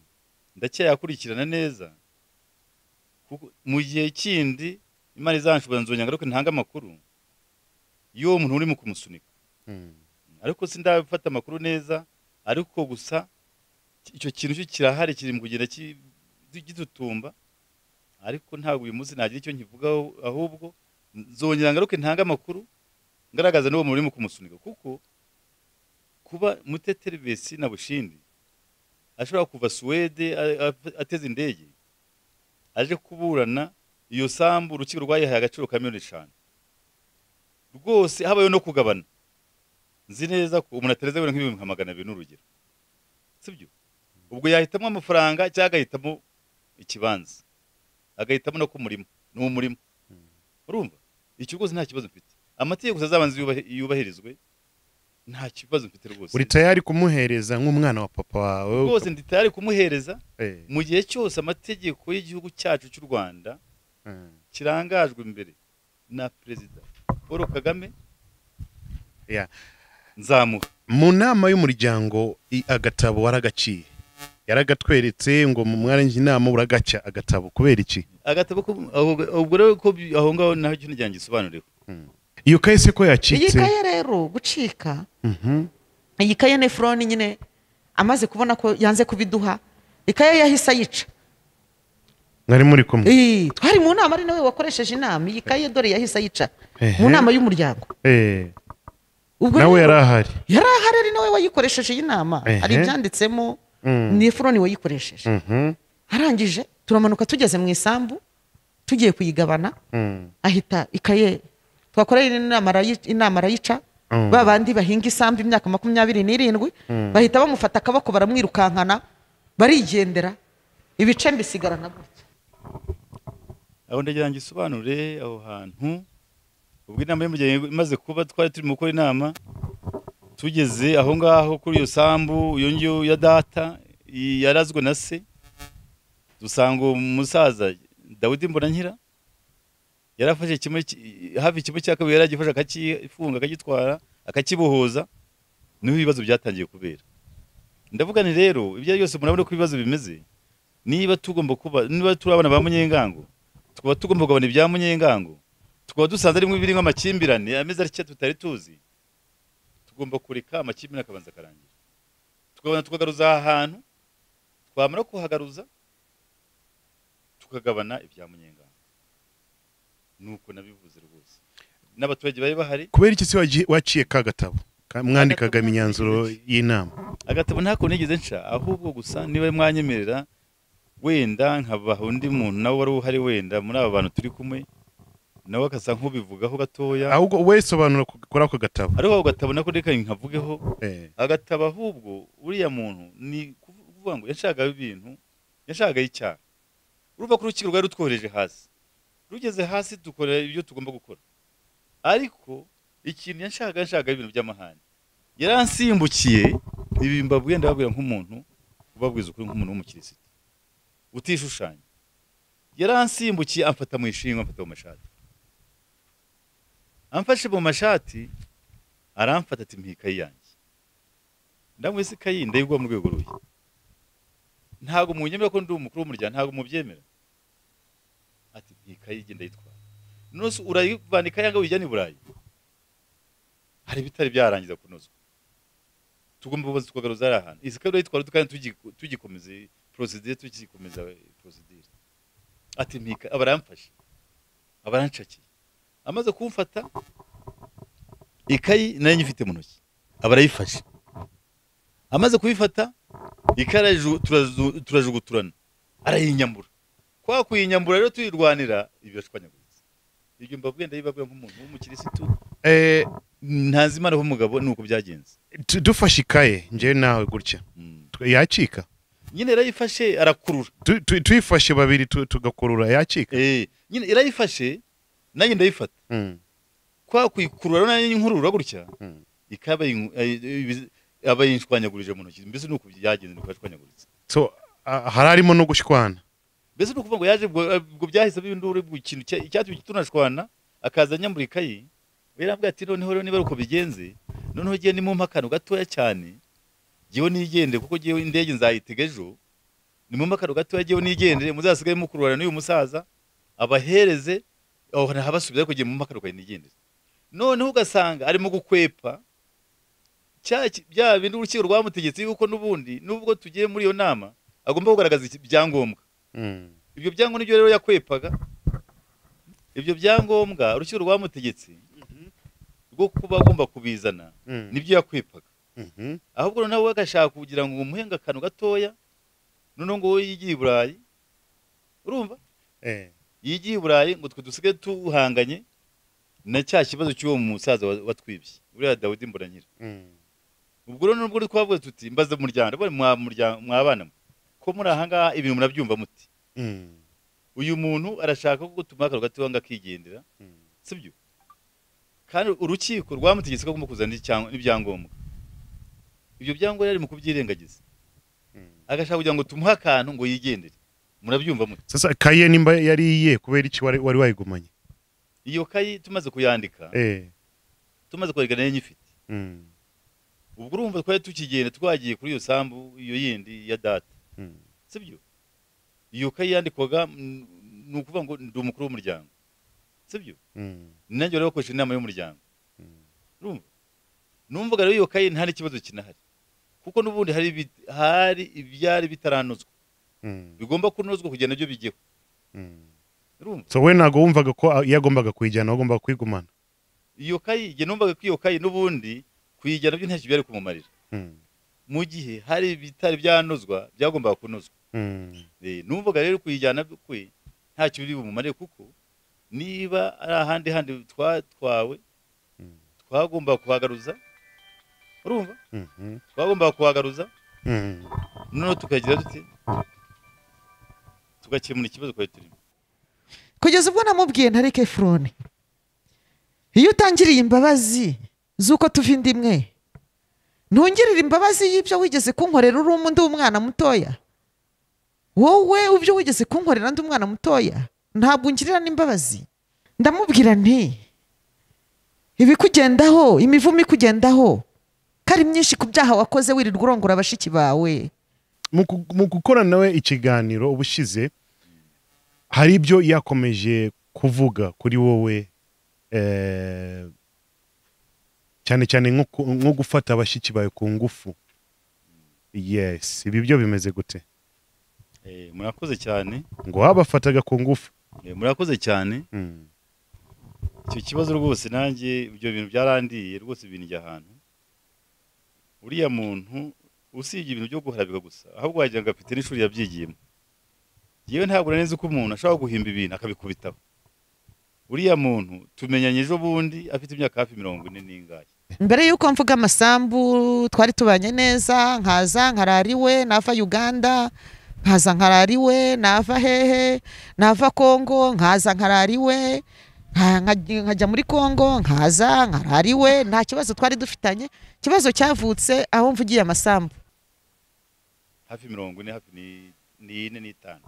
ndacyayakurikirana neza kuko mu gihe kindi imana izanshoboza nzongera ngaruke ntange amakuru y'uwo muntu urimo kumusunika mm, ariko sindabifata amakuru neza ariko gusa icyo kintu cyo kirahari kiri mu kugenda ki- gitutumba ariko ntabwo uyu munsi nagira icyo nkivugaho ahubwo nzongera ngaruke ntange amakuru ngaragaza n'uwo muntu urimo kumusunika kuko kuba muteteri besi na bushindi ashobora kuva suwede a- a- ateze indege aje kuburana iyo sambu urukiko rwayihaye agaciro ka miliyoni eshanu rwose habayeho no kugabana nzi neza ko umuntu atereza wenda nk'ibihumbi nka magana abiri n'urugero sibyo ubwo yahitamo amafaranga cyangwa agahitamo ikibanza agahitamo no ku murima ni umurima urumva icyo rwose nta kibazo mfite amategeko gusa azabanza yubah- yubahirizwe nta kibazo mfite rwose uri tayari kumuhereza nk'umwana wa papa wawe rwose ndi tayari kumuhereza Eh, mu gihe cyose amategeko y'igihugu cyacu cy'u rwanda eh. kirangajwe imbere na perezida paul kagame Yeah. nzamuha mu nama y'umuryango i- agatabo waragaciye yaragatweretse ngo mu mwarangiye inama uragaca agatabo kubera iki agatabo ko ahubwo- ubwo rero ko bi- aho ngaho naho icyo nijyanye gisobanuriwe iyo kahise ko iyi yacitse kaye rero gucika Mhm. iyi kaye ni furoni nyine amaze kubona ko yanze kubiduha ikaye yahise ayica mwari muri kumwe Ee, twari mu nama ari nawe wakoresheje inama iyi kaye dore yahise ayica Ehe. mu nama y'umuryango Eh, ubwo nawe rero- yari ahari yari ahari ari nawe wayikoresheje iyi nama Ehe. hari ibyanditsemo Mm. ni efuroni wayikoresheje Mhm. arangije turamanuka tugeze mu isambu tugiye kuyigabana Mm. ahita ikaye twakoreye inama arayi- inama arayica Mm. ba bandi bahinga isambu imyaka makumyabiri n'irindwi bahita bamufata akaboko baramwirukankana barigendera ibice mbisigarana gutya aho ndagira ngo isobanure aho hantu ubwo inama y'umuryango imaze kuba twari turimo gukora inama tugeze aho ngaho kuri iyo sambu iyo ngiyo ya data i- yarazwe na se dusanga uwo musaza dawidi mbonankira yarafashe kimwe ki- hafi kimwe cya kabiri yaragifashe akakifunga akagitwara akakibohoza niho ibibazo byatangiye kubera ndavuga nti rero ibyo ari byose murabona ko ibibazo bimeze niba tugomba kuba niba turi abana ba munyengango tukaba tugomba kugabana ibya munyengango tukaba dusanze arimo ibirimo amakimbirane ameze atya tutari tuzi tugomba kureka amakimbirane akabanza akarangira tukabona tukagaruza aha hantu twamara kuhagaruza tukagabana ibya munyengango nuko nabivuze rwose n'abaturage bari bahari kubera iki se wagiye- waciye ka gatabo Ka- mwandikaga imyanzuro y'inama agatabo ntako nigeze nca ahubwo gusa niba mwanyemerera wenda nkabaha undi muntu nawe wari uhari wenda muri aba bantu turi kumwe nawe akasa nk'ubivugaho gatoya ahubwo wowe sobanura ku- kuri ako gatabo ariko ako gatabo nako reka nkavugeho Eh, agatabo ahubwo uriya muntu ni kuvuga ngo yashakaga ibintu yashagaho icyaha uruva ku rukiko rwari rutwohereje hasi rugeze hasi dukora ibyo tugomba gukora ariko ikintu yashakaga yashakaga ibintu by'amahane yaransimbukiye ibi mbabwiye ndababwira nk'umuntu ubabwiza ukuri nk'umuntu w'umukirisitu utishushanya yaransimbukiye amfata mu ishingwa amfata mu mashati amfashe mu mashati aramfata ati mpikayi yanjye ndamwise ikayi ndayigwa mu rwego ruhe ntabwo munyemera ko ndi umukuru w'umuryango ntabwo mubyemera ati ikayi igenda yitwara none se urayivana ikayi ngo uyijyane i burayi hari ibitari byarangiza kunozwa tugomba kubanza tukagaruza ari ahantu izi kayi urayitwara tukajya tugi- tugikomeza porosidire tugikomeza porosidire ati mpika abaramfashe abaranshakiye amaze kumfata ikayi nayo nyifite mu ntoki abarayifashe amaze kubifata ikara ju- turazu- turajuguturana arayinyambura kwa kuyinyambura rero tuyirwanira ibirashwanyaguritse ibyo mbabwiye ndabibabwira nk'umuntu w'umukirisitu eh, ntazi imana w'umugabo ni uko byagenze tu- dufashe ikaye njyewe nawe gutya Mm. Tu- yacika nyine yarayifashe arakurura Tu- tu- tuyifashe babiri tu- tugakurura yacika Eh, nyine yarayifashe nanjye ndayifata Mm. kwa kuyikurura rero nanjye nkurura gutya Mm. ikaba abayishwanyagurije mu ntoki mbese ni uko byagenze ni uko yashwanyaguritse so ah, hari harimo no gushwana mbese ni ukuvuga ngo yaje ubwo ubwo byahise bindura ubwo ikintu cya- icyatumye tunashwana akaza anyambura ikayi yarambwira ati noneho rero niba ari uko bigenze noneho giye nimumpa akantu gatoya cyane jyewe nigendere kuko jyewe indege nzayitega ejo nimumpa akantu gatoya jyewe nigendere muzasigaye mukururana n'uyu musaza abahereze aho ntabasubiza ariko jyewe mumpa akantu kawe nigendere noneho ugasanga arimo gukwepa cya ki- bya bindi urukiko rwamutegetse yuko n'ubundi nubwo tugiye muri iyo nama agomba kugaragaza iki- ibyangombwa Mm. ibyo byangombwa nibyo rero yakwepaga ibyo byangombwa urukiko rwamutegetse rwo kuba agomba kubizana Mm. nibyo yakwepaga Mhm. ahubwo noneho we agashaka kugira ngo umuhenge akantu gatoya noneho ngo we yigiye i burayi urumva Eh. yigiye i burayi ngo twe dusigaye duhanganye na cya kibazo cy'uwo musaza wa- watwibye uriya dawidi mbonanyira Mm. ubwo rero nubwo twavuga tuti mbaze umuryango ndabona mwa muryango mwabana mwe ko muri aha ngaha ibintu murabyumva muti Mm. uyu muntu arashaka ko tumuha akantu gatoya ngo akigendera Mm. sibyo kandi urukiko rwamutegetse ko agomba kuzana icyang- n'ibyangombwa ibyo byangombwa yari mu kubyirengagiza agashaka kugira ngo tumuhe akantu ngo yigendere murabyumva mute sasa kaye nimba yari iye kubera iki wari wari wayigumanye iyo kayi tumaze kuyandika eh tumaze kwerekana iyo nyifite mm, ubwo urumva twari tukigenda twagiye kuri iyo sambu iyo yindi ya data mm, sibyo iyo kayi yandikwaga mm, ni ukuvuga ngo ndi umukuru w'umuryango sibyo mm, ni nanjye wari wakoresheje inama y'umuryango Mm. urumva numvaga rero iyo kayi nta n'ikibazo kinahari kuko n'ubundi hari ibi- hari ibyari bitaranozwa mm, bigomba kunozwa kugira nabyo bijyeho mm. urumva so we ntabwo wumvaga ko a- yagombaga kuyijyana wagombaga kwigumana iyo kayi jye numvaga ko iyo kayi n'ubundi kuyijyana nabyo ntacyo byari kumumarira Mm, mu gihe hari ibitari byanozwa byagombaga kunozwa mm, Eh, numvaga rero kuyijyana kwe ntacyo biri bumumare kuko niba ari ahandi handi twatwawe Mm. twagomba kuhagaruza urumva mhm, twagomba kuhagaruza mm. noneho tukagira dute tugakemura ikibazo twari turimo kugeza ubwo namubwiye ntareke efuroni iyo utangiriye imbabazi z'uko tuva inda imwe ntungirire imbabazi y'ibyo wigeze kunkorera uri umu- ndi umwana mutoya wowe ibyo wigeze kunkorera ndi umwana mutoya ntabwo ungirira n'imbabazi ndamubwira nti ibikugendaho imivumo ikugendaho ko ari myinshi ku byaha wakoze wirirwa urongora bashiki bawe Mu ku- mu gukorana nawe ikiganiro ubushize hari ibyo yakomeje kuvuga kuri wowe eh, cyane cyane nko ku- nko gufata abashyitsi bawe ku ngufu yes ibi byo bimeze gute Eh, murakoze cyane ngo babafataga ku ngufu Eh, murakoze cyane Mm, icyo kibazo rwose nanjye ibyo bintu byarandiye rwose bindya ahantu uriya muntu usibye ibintu byo guharabika gusa ahubwo wagira ngo afite n'ishuri yabyigiyemo yewe ntabwo nari nzi ko umuntu ashobora guhimba ibintu akabikubitaho uriya muntu tumenyanye ejo bundi afite imyaka hafi mirongo ine n'ingahe mbere y'uko mvuga amasambu twari tubanye neza nkaza nkarariwe nava uganda nkaza nkarariwe nava hehe nava kongo nkaza nkarariwe nka- nka- nkajya muri kongo nkaza nkarariwe nta kibazo twari dufitanye ikibazo cyavutse aho mvugiye amasambu hafi mirongo ine hafi ni- n'ine n'itanu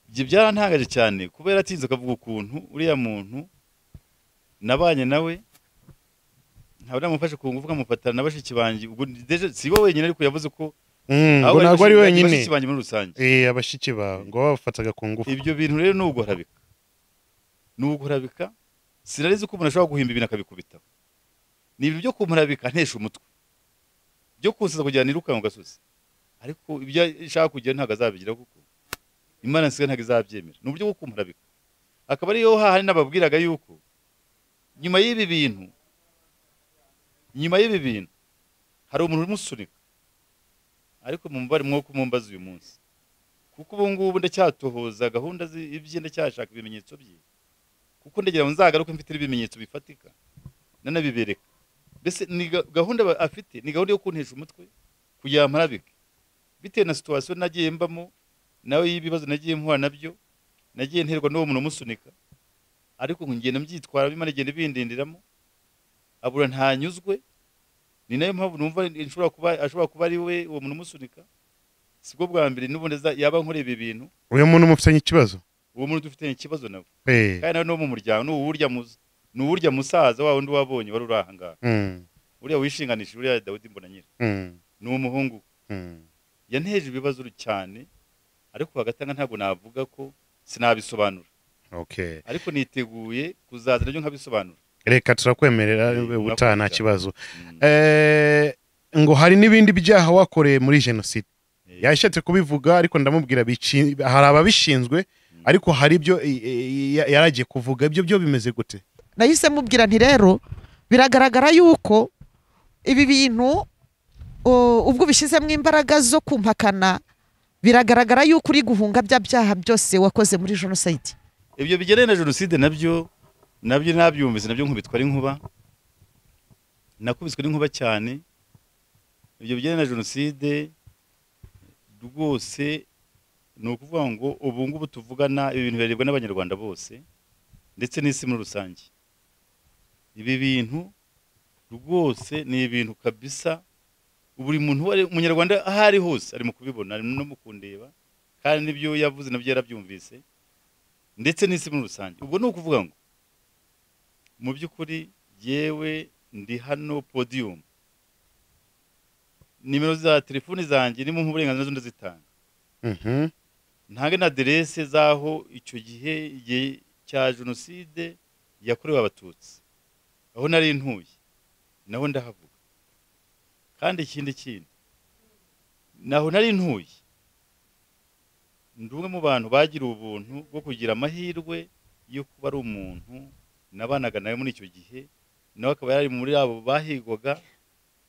ibyo byarantangaje cyane kuba yaratinze akavuga ukuntu uriya muntu nabanye nawe ntabwo namufashe ku ngufu nkamufatana na bashiki banjye ubwo deje si bo wenyine ariko yavuze ko mm, abo ngo ntabwo ari bashiki- wenyine bashiki banjye muri rusange Eh, abashyitsi bawe ngo babafataga ku ngufu ibyo bintu rero ni uguharabika ni uguharabika sinarizi ko umuntu ashobora guhimba ibintu akabikubitaho ni ibintu byo kumurabika ntesha umutwe byo kunsaza kugira ngo nirukanke mu gasozi ariko ibyo ashaka kugira ntabwo azabigira kuko imana nsigaye ntabwo izabyemera ni uburyo bwo kumurabika akaba ariyo hahandi nababwiraga yuko nyuma y'ibi bintu nyuma y'ibi bintu hari umuntu urumusunika ariko mumubare mwuko mumbaza uyu munsi kuko ubu ngubu ndacyatohoza gahunda zi- ibye ndacyashaka ibimenyetso bye kuko ndagira ngo nzagaruke mfite ibimenyetso bifatika nanabibereka mbese ni ga- gahunda aba- afite ni gahunda yo kuntesha umutwe kugira ngo mparabike bitewe na situwasiyo nagiye mbamo nawe y'ibibazo nagiye mpura nabyo nagiye nterwa n'uwo muntu umusunika ariko ngenda mbyitwara bimana igenda bindindiramo abura ntanyuzwe ni nayo mpamvu numva ashobora kuba ashobora kuba ari we uwo muntu umusunika sibwo bwa mbere n'ubundi aza- yaba nkoreye ibi bintu uyu muntu mufitanye ikibazo uwo muntu dufitanye ikibazo nawe Eh, kandi nawe ni uwo mu muryango ni uwurya muza ni uwurya musaza wa wundi wabonye wari uri aha ngaha mm, uriya wishinganishije uriya dawidi mbonanyira mm, ni umuhungu mm, yanteje ibibazo cyane ariko hagatanga ntabwo navuga ko sinabisobanura okay ariko niteguye kuzaza nabyo nkabisobanura reka turakwemerera Eh, ubutaha nta murakoze kibazo Mm. Eh, ngo hari n'ibindi byaha wakoreye muri jenoside Eh, yashatse kubivuga ariko ndamubwira bici- hari ababishinzwe ariko hari ibyo eh, eh, ya- yaragiye kuvuga ibyo byo bimeze gute nahise mubwira nti rero biragaragara yuko ibi bintu u- ubwo ubishyizemo imbaraga zo kumpakana biragaragara yuko uri guhunga bya byaha byose wakoze muri jenoside ibyo bigendanye na jenoside nabyo nabyo nabyumvise nabyo nkubitwa ari inkuba nakubiswe n'inkuba cyane ibyo bigendanye na jenoside rwose ni ukuvuga ngo ubu ngubu tuvugana ibintu birebwa n'abanyarwanda bose ndetse n'isi muri rusange ibi bintu rwose ni ibintu kabisa buri muntu uwo ari umunyarwanda aho ari hose ari mu kubibona ari no mu kundeba kandi n'ibyo yavuze nabyo yarabyumvise ndetse n'isi muri rusange ubwo ni ukuvuga ngo mu by'ukuri yewe ndi hano podiyumu nimero za telefoni zanjye ni mu burenganzira zo ndazitanga Mhm. ntange na aderese z'aho icyo gihe igihe cya jenoside yakorewe abatutsi aho nari ntuye naho ndahavuga kandi ikindi kindi naho nari ntuye ndi umwe mu bantu bagiriwe ubuntu bwo kugira amahirwe yo kuba ari umuntu nabanaga nawe muri icyo gihe nawe akaba yari muri abo bahigwaga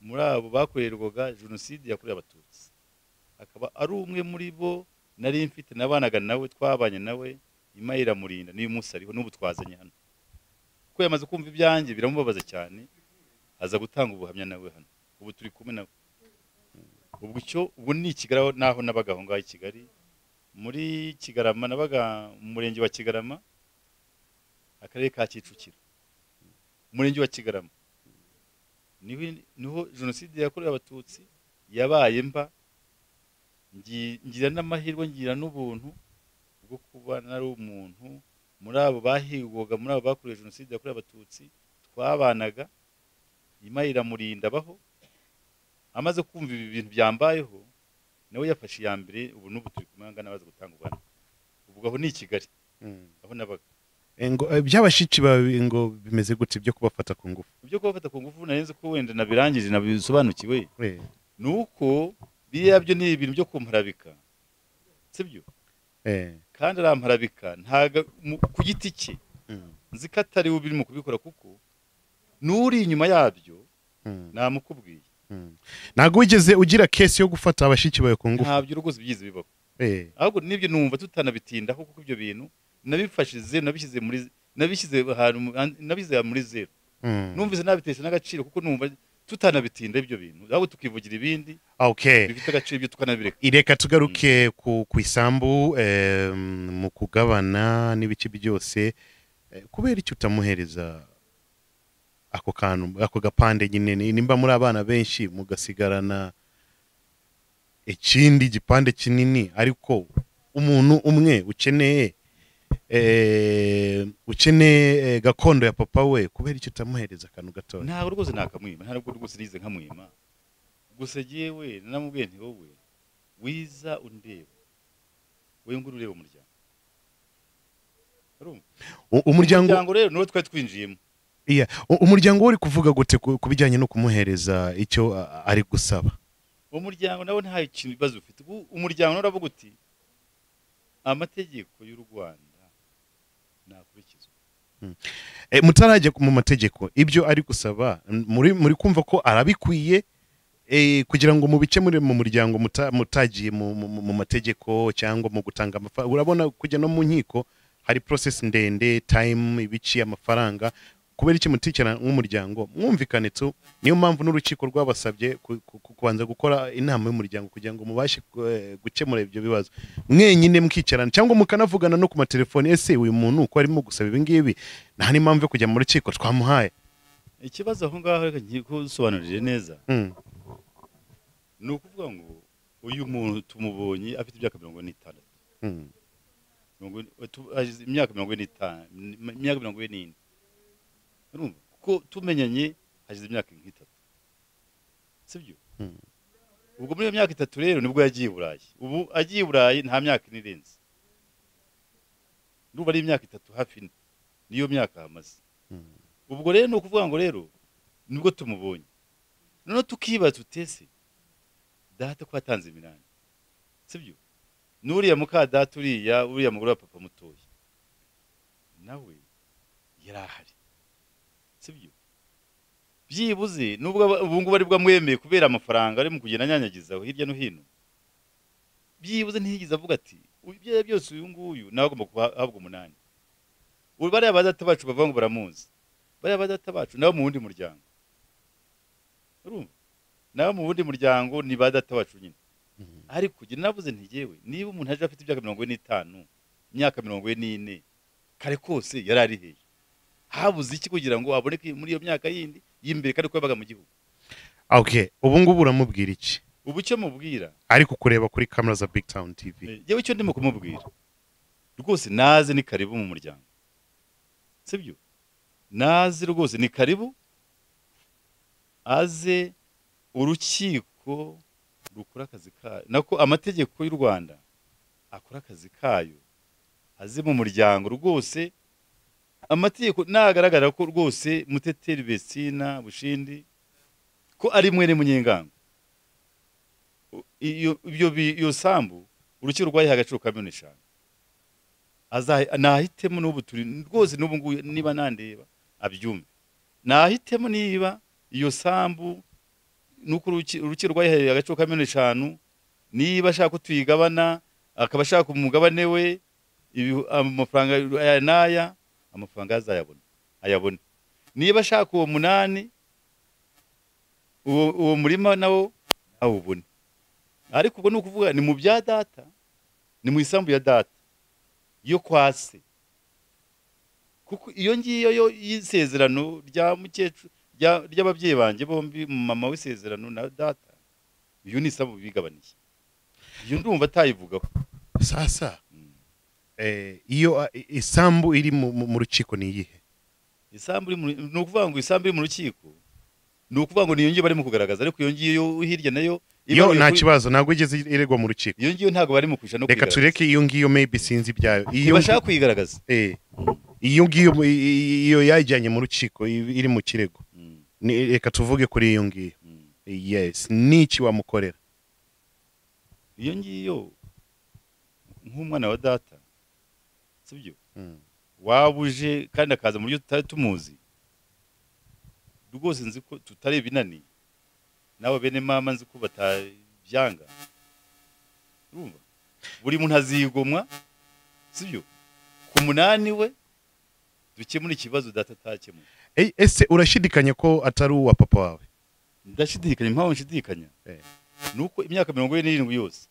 muri abo bakorerwaga jenoside yakorewe abatutsi akaba ari umwe muri bo nari mfite nabanaga nawe twabanye nawe imana iramurinda n'uyu munsi ariho n'ubu twazanye hano kuko yamaze kumva ibyanjye biramubabaza cyane aza gutanga ubuhamya nawe hano ubu turi kumwe nawe ubwo icyo ubwo ni ikigaraho naho nabaga aho ngaho i kigali muri kigarama nabaga mu murenge wa kigarama akarere ka kicukiro umurenge wa kigarama niho niho jenoside yakorewe abatutsi yabaye mba ngi- ngira n'amahirwe ngira n'ubuntu bwo kuba nari umuntu muri abo bahigwaga muri abo bakorewe jenoside yakorewe abatutsi twabanaga imana iramurinda abaho amaze kumva ibi bintu byambayeho nawe yafashe iya mbere ubu n'ubu turi kumwe angana baza gutanga ubuhamya uvuga aho ni i kigali Mm. aho nabaga Eh, ngo, eh, by'abashiki bawe ngo bimeze gute byo kubafata ku ngufu ibyo kubafata ku ngufu narenze ko wenda nabirangije nabisobanukiwe Eh, ni uko biriya byo ni ibintu byo kumparabika sibyo eh, kandi aramparabika ntago mu- ku giti cye mm, nzi ko atari we birimo kubikora kuko n'uri inyuma yabyo mm, namukubwiye mm. ntabwo wigeze ugira kesi yo gufata abashiki bawe ku ngufu ntabyo rwose byize bibaho Eh, ahubwo n'ibyo numva tutanabitindaho kuko ibyo bintu nabifashije nabishyize muri nabishyize ahantu mu- nabishyize muri zeru mm. numvise nabitesha n'agaciro kuko numva tutanabitinda ibyo bintu ahubwo tukivugira ibindi okay bifite agaciro ibyo tukanabireka reka tugaruke ku ku isambu eh, mu kugabana n'ibice byose Eh, kubera icyo utamuhereza ako kantu ako gapande nyine ni- nimba muri abana benshi mugasigarana ikindi gipande kinini ariko umuntu umwe ukeneye eh, ukeneye eh, gakondo ya papa we kubera icyo utamuhereza akantu gatoya ntabwo rwose nakamwima ntabwo rwose nize nkamwima gusa yewe namubwiye nti wowe wiza undeba wowe ngo ureba umuryango Urumva? U- umuryango umuryango rero niwo twari twinjiyemo Iya, u- umuryango we uri kuvuga gute ku ku bijyanye no kumuhereza icyo a- ari gusaba uwo muryango nawe nta kintu ibibazo ufite ubu umuryango nawe uravuga uti amategeko y'u rwanda nakurikizwa e, mutarajya mu mategeko ibyo ari gusaba m- muri muri kumva ko arabikwiye e, kugira ngo mubikemure mu muryango muta, mutagiye mu, mu, mu- mu mategeko cyangwa mu gutanga amafaranga urabona kujya no mu nkiko hari process ndende time ibici amafaranga kubera iki mutikirana nk'umuryango mwumvikane tu niyo mpamvu n'urukiko rwabasabye ku- ku- ku- kubanza gukora inama y'umuryango kugira ngo mubashe eh, gukemura ibyo bibazo mwenyine mukicarana cyangwa mukanavugana no ku matelefoni ese uyu muntu uko arimo gusaba ibi ngibi nta n'impamvu yo kujya mu rukiko twamuhaye ikibazo aho ngaho reka ngiye kusobanurire neza Mm, ni ukuvuga ngo uyu muntu tumubonye afite imyaka mirongo ine n'itandatu mm, mirongo ine- tu- agize imyaka mirongo ine n'itanu imyaka mirongo ine n'ine urumva kuko tumenyanye hashize imyaka nk'itatu sibyo Mm. ubwo muri iyo myaka itatu rero nibwo yagiye i burayi ubu agiye i burayi nta myaka ine irenze ndumva ari imyaka itatu hafi ine niyo myaka hamaze Mm. ubwo rero ni ukuvuga ngo rero nibwo tumubonye noneho tukibaza utese data ko yatanze iminani sibyo n'uriya muka data uriya uriya mugore wa papa mutoya nawe yari ahari sibyo byibuze nubwo aba- ubu ngubu aribwo amwemeye kubera amafaranga ari mu kugenda anyanyagizaho hirya no hino byibuze ntiyigeze avuga ati "Uyu- ibyo ari byo byose uyu nguyu nawe agomba guhabwa umunani ubu bariya ba data bacu bavuga ngo baramuzi bariya ba data bacu nabo mu wundi muryango urumva nabo mu wundi muryango ni ba data bacu nyine ariko njye navuze nti yewe niba umuntu aje afite imyaka mirongo ine n'itanu imyaka mirongo ine n'ine kare kose yari ari hehe habuze iki kugira ngo aboneke muri iyo myaka yindi y'imbere kandi ko yabaga mu gihugu okay ubu ngubu uramubwira iki ubu icyo mubwira ariko kureba kuri kamera za big town tv eh, yewe icyo ndimo kumubwira rwose naze ni karibu mu muryango sibyo naze rwose ni karibu aze urukiko rukora akazi kayo nako amategeko y'u rwanda akora akazi kayo aze mu muryango rwose amategeko nagaragara ko rwose muteteri besina bushindi ko ari mwene munyengango iyo ibyo bi- iyo sambu urukiko rwayiha agaciro ka miliyoni eshanu Azahi- nahitemo n'ubu turi rwose n'ubu ngubu niba nandeba abyumve nahitemo niba iyo sambu nuko uruki- urukiko rwayihaye agaciro ka miliyoni eshanu niba ashaka ko tuyigabana akaba ashaka umugabane we ibi- amafaranga aya n'aya amafaranga azayabona ayabona niba ashaka uwo munani uwo uwo murima nawo awubone ariko ubwo ni ukuvuga ni mu bya data ni mu isambu ya data yo kwa se kuko iyo ngiyo yo y'isezerano rya mukecuru rya- ry'ababyeyi banjye bombi mama w'isezerano na data iyo ni isambu bigabaniye iyo ndumva atayivugaho sasa eh, iyo ah, i- isambu iri mu- mu mu rukiko ni iyihe isambu iri mu- ni ukuvuga ngo isambu iri mu rukiko ni ukuvuga ngo niyo ngiyo barimo kugaragaza ariko iyo ngiyo yo hirya nayo yo ibaruye nta kuri- kibazo ntabwo igeze iregwa mu rukiko iyo ngiyo ntabwo barimo kwisha no reka kuyigaragaza tureke iyo ngiyo maybe sinzi ibyayo iyo ntibashaka kuyigaragaza eh, iyo ngiyo mu- i- i- iyo yajyanye mu rukiko i- iri mu kirego Mm, Ni- reka tuvuge kuri iyo ngiyo mm. yes niki wamukorera iyo ngiyo nk'umwana wa data sibyo Mm. waba uje kandi akaza mu buryo tutari tumuzi rwose nzi ko tutari ibinani nawe bene mama nzi ko batabyanga urumva buri muntu azigomwa sibyo ku munani we dukemura ikibazo data atakemuye Eh, ese urashidikanya ko atari uwa papa wawe ndashidikanya impamvu nshidikanya Eh. ni uko imyaka mirongo ine n'irindwi yose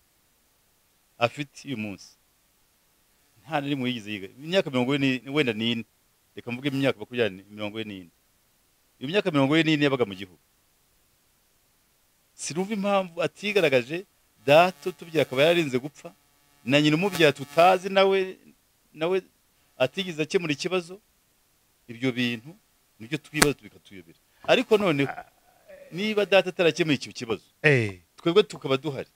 afite uyu munsi nta na rimwe yigeze yiga imyaka mirongo ine ni- wenda n'ine reka mvuge imyaka makumyabiri ni- mirongo ine n'ine iyo myaka mirongo ine n'ine yabaga mu gihugu sinumva impamvu atigaragaje dato tubyara akaba yararinze gupfa na nyina umubyara tutazi nawe nawe atigeze akemura ikibazo ibyo bintu nibyo twibaza bikatuyobera ariko noneho niba data atarakemuye icyo kibazo eh, twebwe tukaba duhari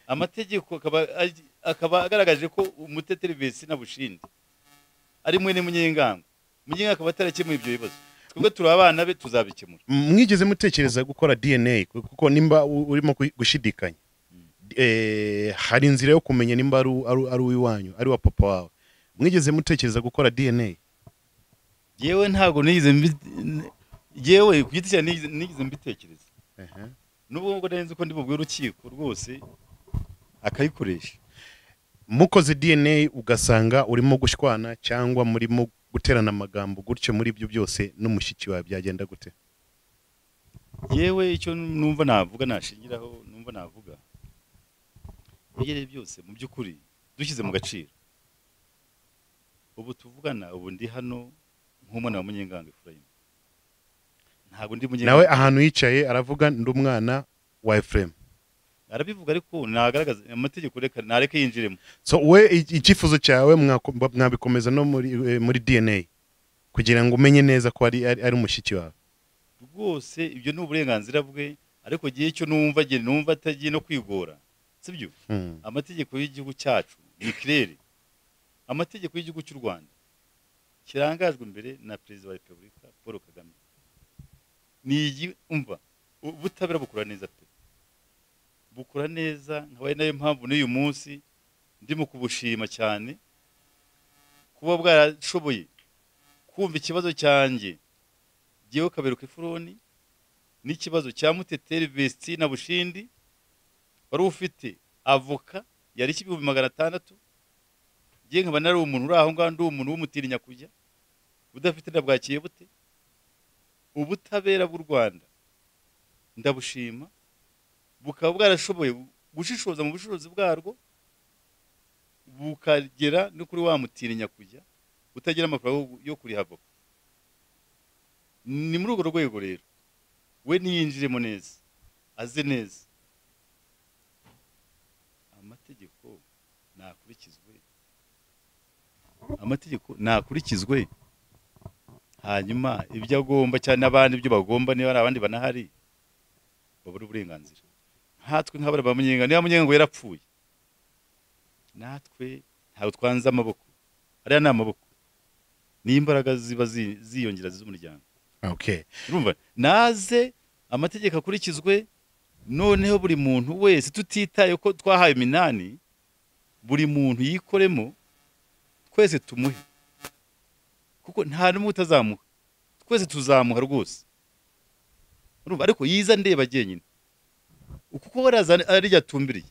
amategeko akaba agi- akaba agaragaje ko umuteteri besina bushindi ari mwene munyengango munyengango akaba atarakemuye ibyo bibazo twebwe turi abana be tuzabikemura mwigeze mutekereza gukora dna kuko nimba u- urimo ku- gushidikanya eh, hari inzira yo kumenya nimba ari u- ari u- ari uw'iwanyu ari wa papa wawe mwigeze mutekereza gukora dna yewe ntabwo nigeze mbi- n- yewe ku giti cyanjye nigeze nigeze mbitekereza Ehe. nubwo ngo nari nzi ko ndi bubwire urukiko rwose akayikoresha mukoze dna ugasanga urimo gushwana cyangwa murimo guterana amagambo gutyo muri ibyo byose n'umushiki wawe byagenda gute yewe icyo numva navuga nashingiraho numva navuga ibyo ari byo byose mu by'ukuri dushyize mu gaciro ubu tuvugana ubu ndi hano nk'umwana wa munyengango Efurayimu ntabwo ndi nawe munyengango ahantu yicaye aravuga ndi umwana wa efuremu arabivuga ariko nagaragaza amategeko reka nareke yinjiremo so we i- icyifuzo cyawe mwako- mwabikomeza no muri eh, muri dna kugira ngo umenye neza ko ari ari ari umushiki wawe rwose ibyo ni uburenganzira bwe ariko igihe icyo numva njye numva atagiye no kwigora sibyo Hmm. amategeko y'igihugu cyacu ni kirere amategeko y'igihugu cy'u rwanda kirangajwe imbere na perezida wa repubulika paul kagame ni igi- umva ubutabera bukora neza pe bukora neza nkabaye nayo mpamvu n'uyu munsi ndimo kubushima cyane kuba bwarashoboye kumva ikibazo cyanjye jyewe kaberuka efuroni n'ikibazo cya muteteri vesti na bushindi wari ufite avoka yari ibihumbi magana atandatu ngiye nkaba nari umuntu uri aho ngaho ndi umuntu w'umutinya kujya udafite ndabwakiye bute ubutabera bw'u rwanda ndabushima bukaba bwarashoboye gushishoza mu bushobozi bwarwo bukagera no kuri wa mutinya kujya utagira amafaranga yo kuriha avoka ni muri urwo rwego rero we niyinjiremo neza aze neza amategeko nakurikizwe amategeko nakurikizwe hanyuma ibyo agomba cyane n'abandi ibyo bagomba niba hari abandi banahari babura uburenganzira nkatwe nk'abari ba munyenga niba munyenga yarapfuye natwe ntabwo twanze amaboko ariya ni amaboko ni imbaraga ziba zi- ziyongera z'umuryango okay urumva naze amategeko akurikizwe noneho buri muntu wese tutitaye ko twahaye iminani buri muntu yikoremo twese tumuhe kuko nta n'umwe utazamuha twese tuzamuha rwose urumva ariko yiza ndeba jyenyine kuko waraza arirya tumbiriye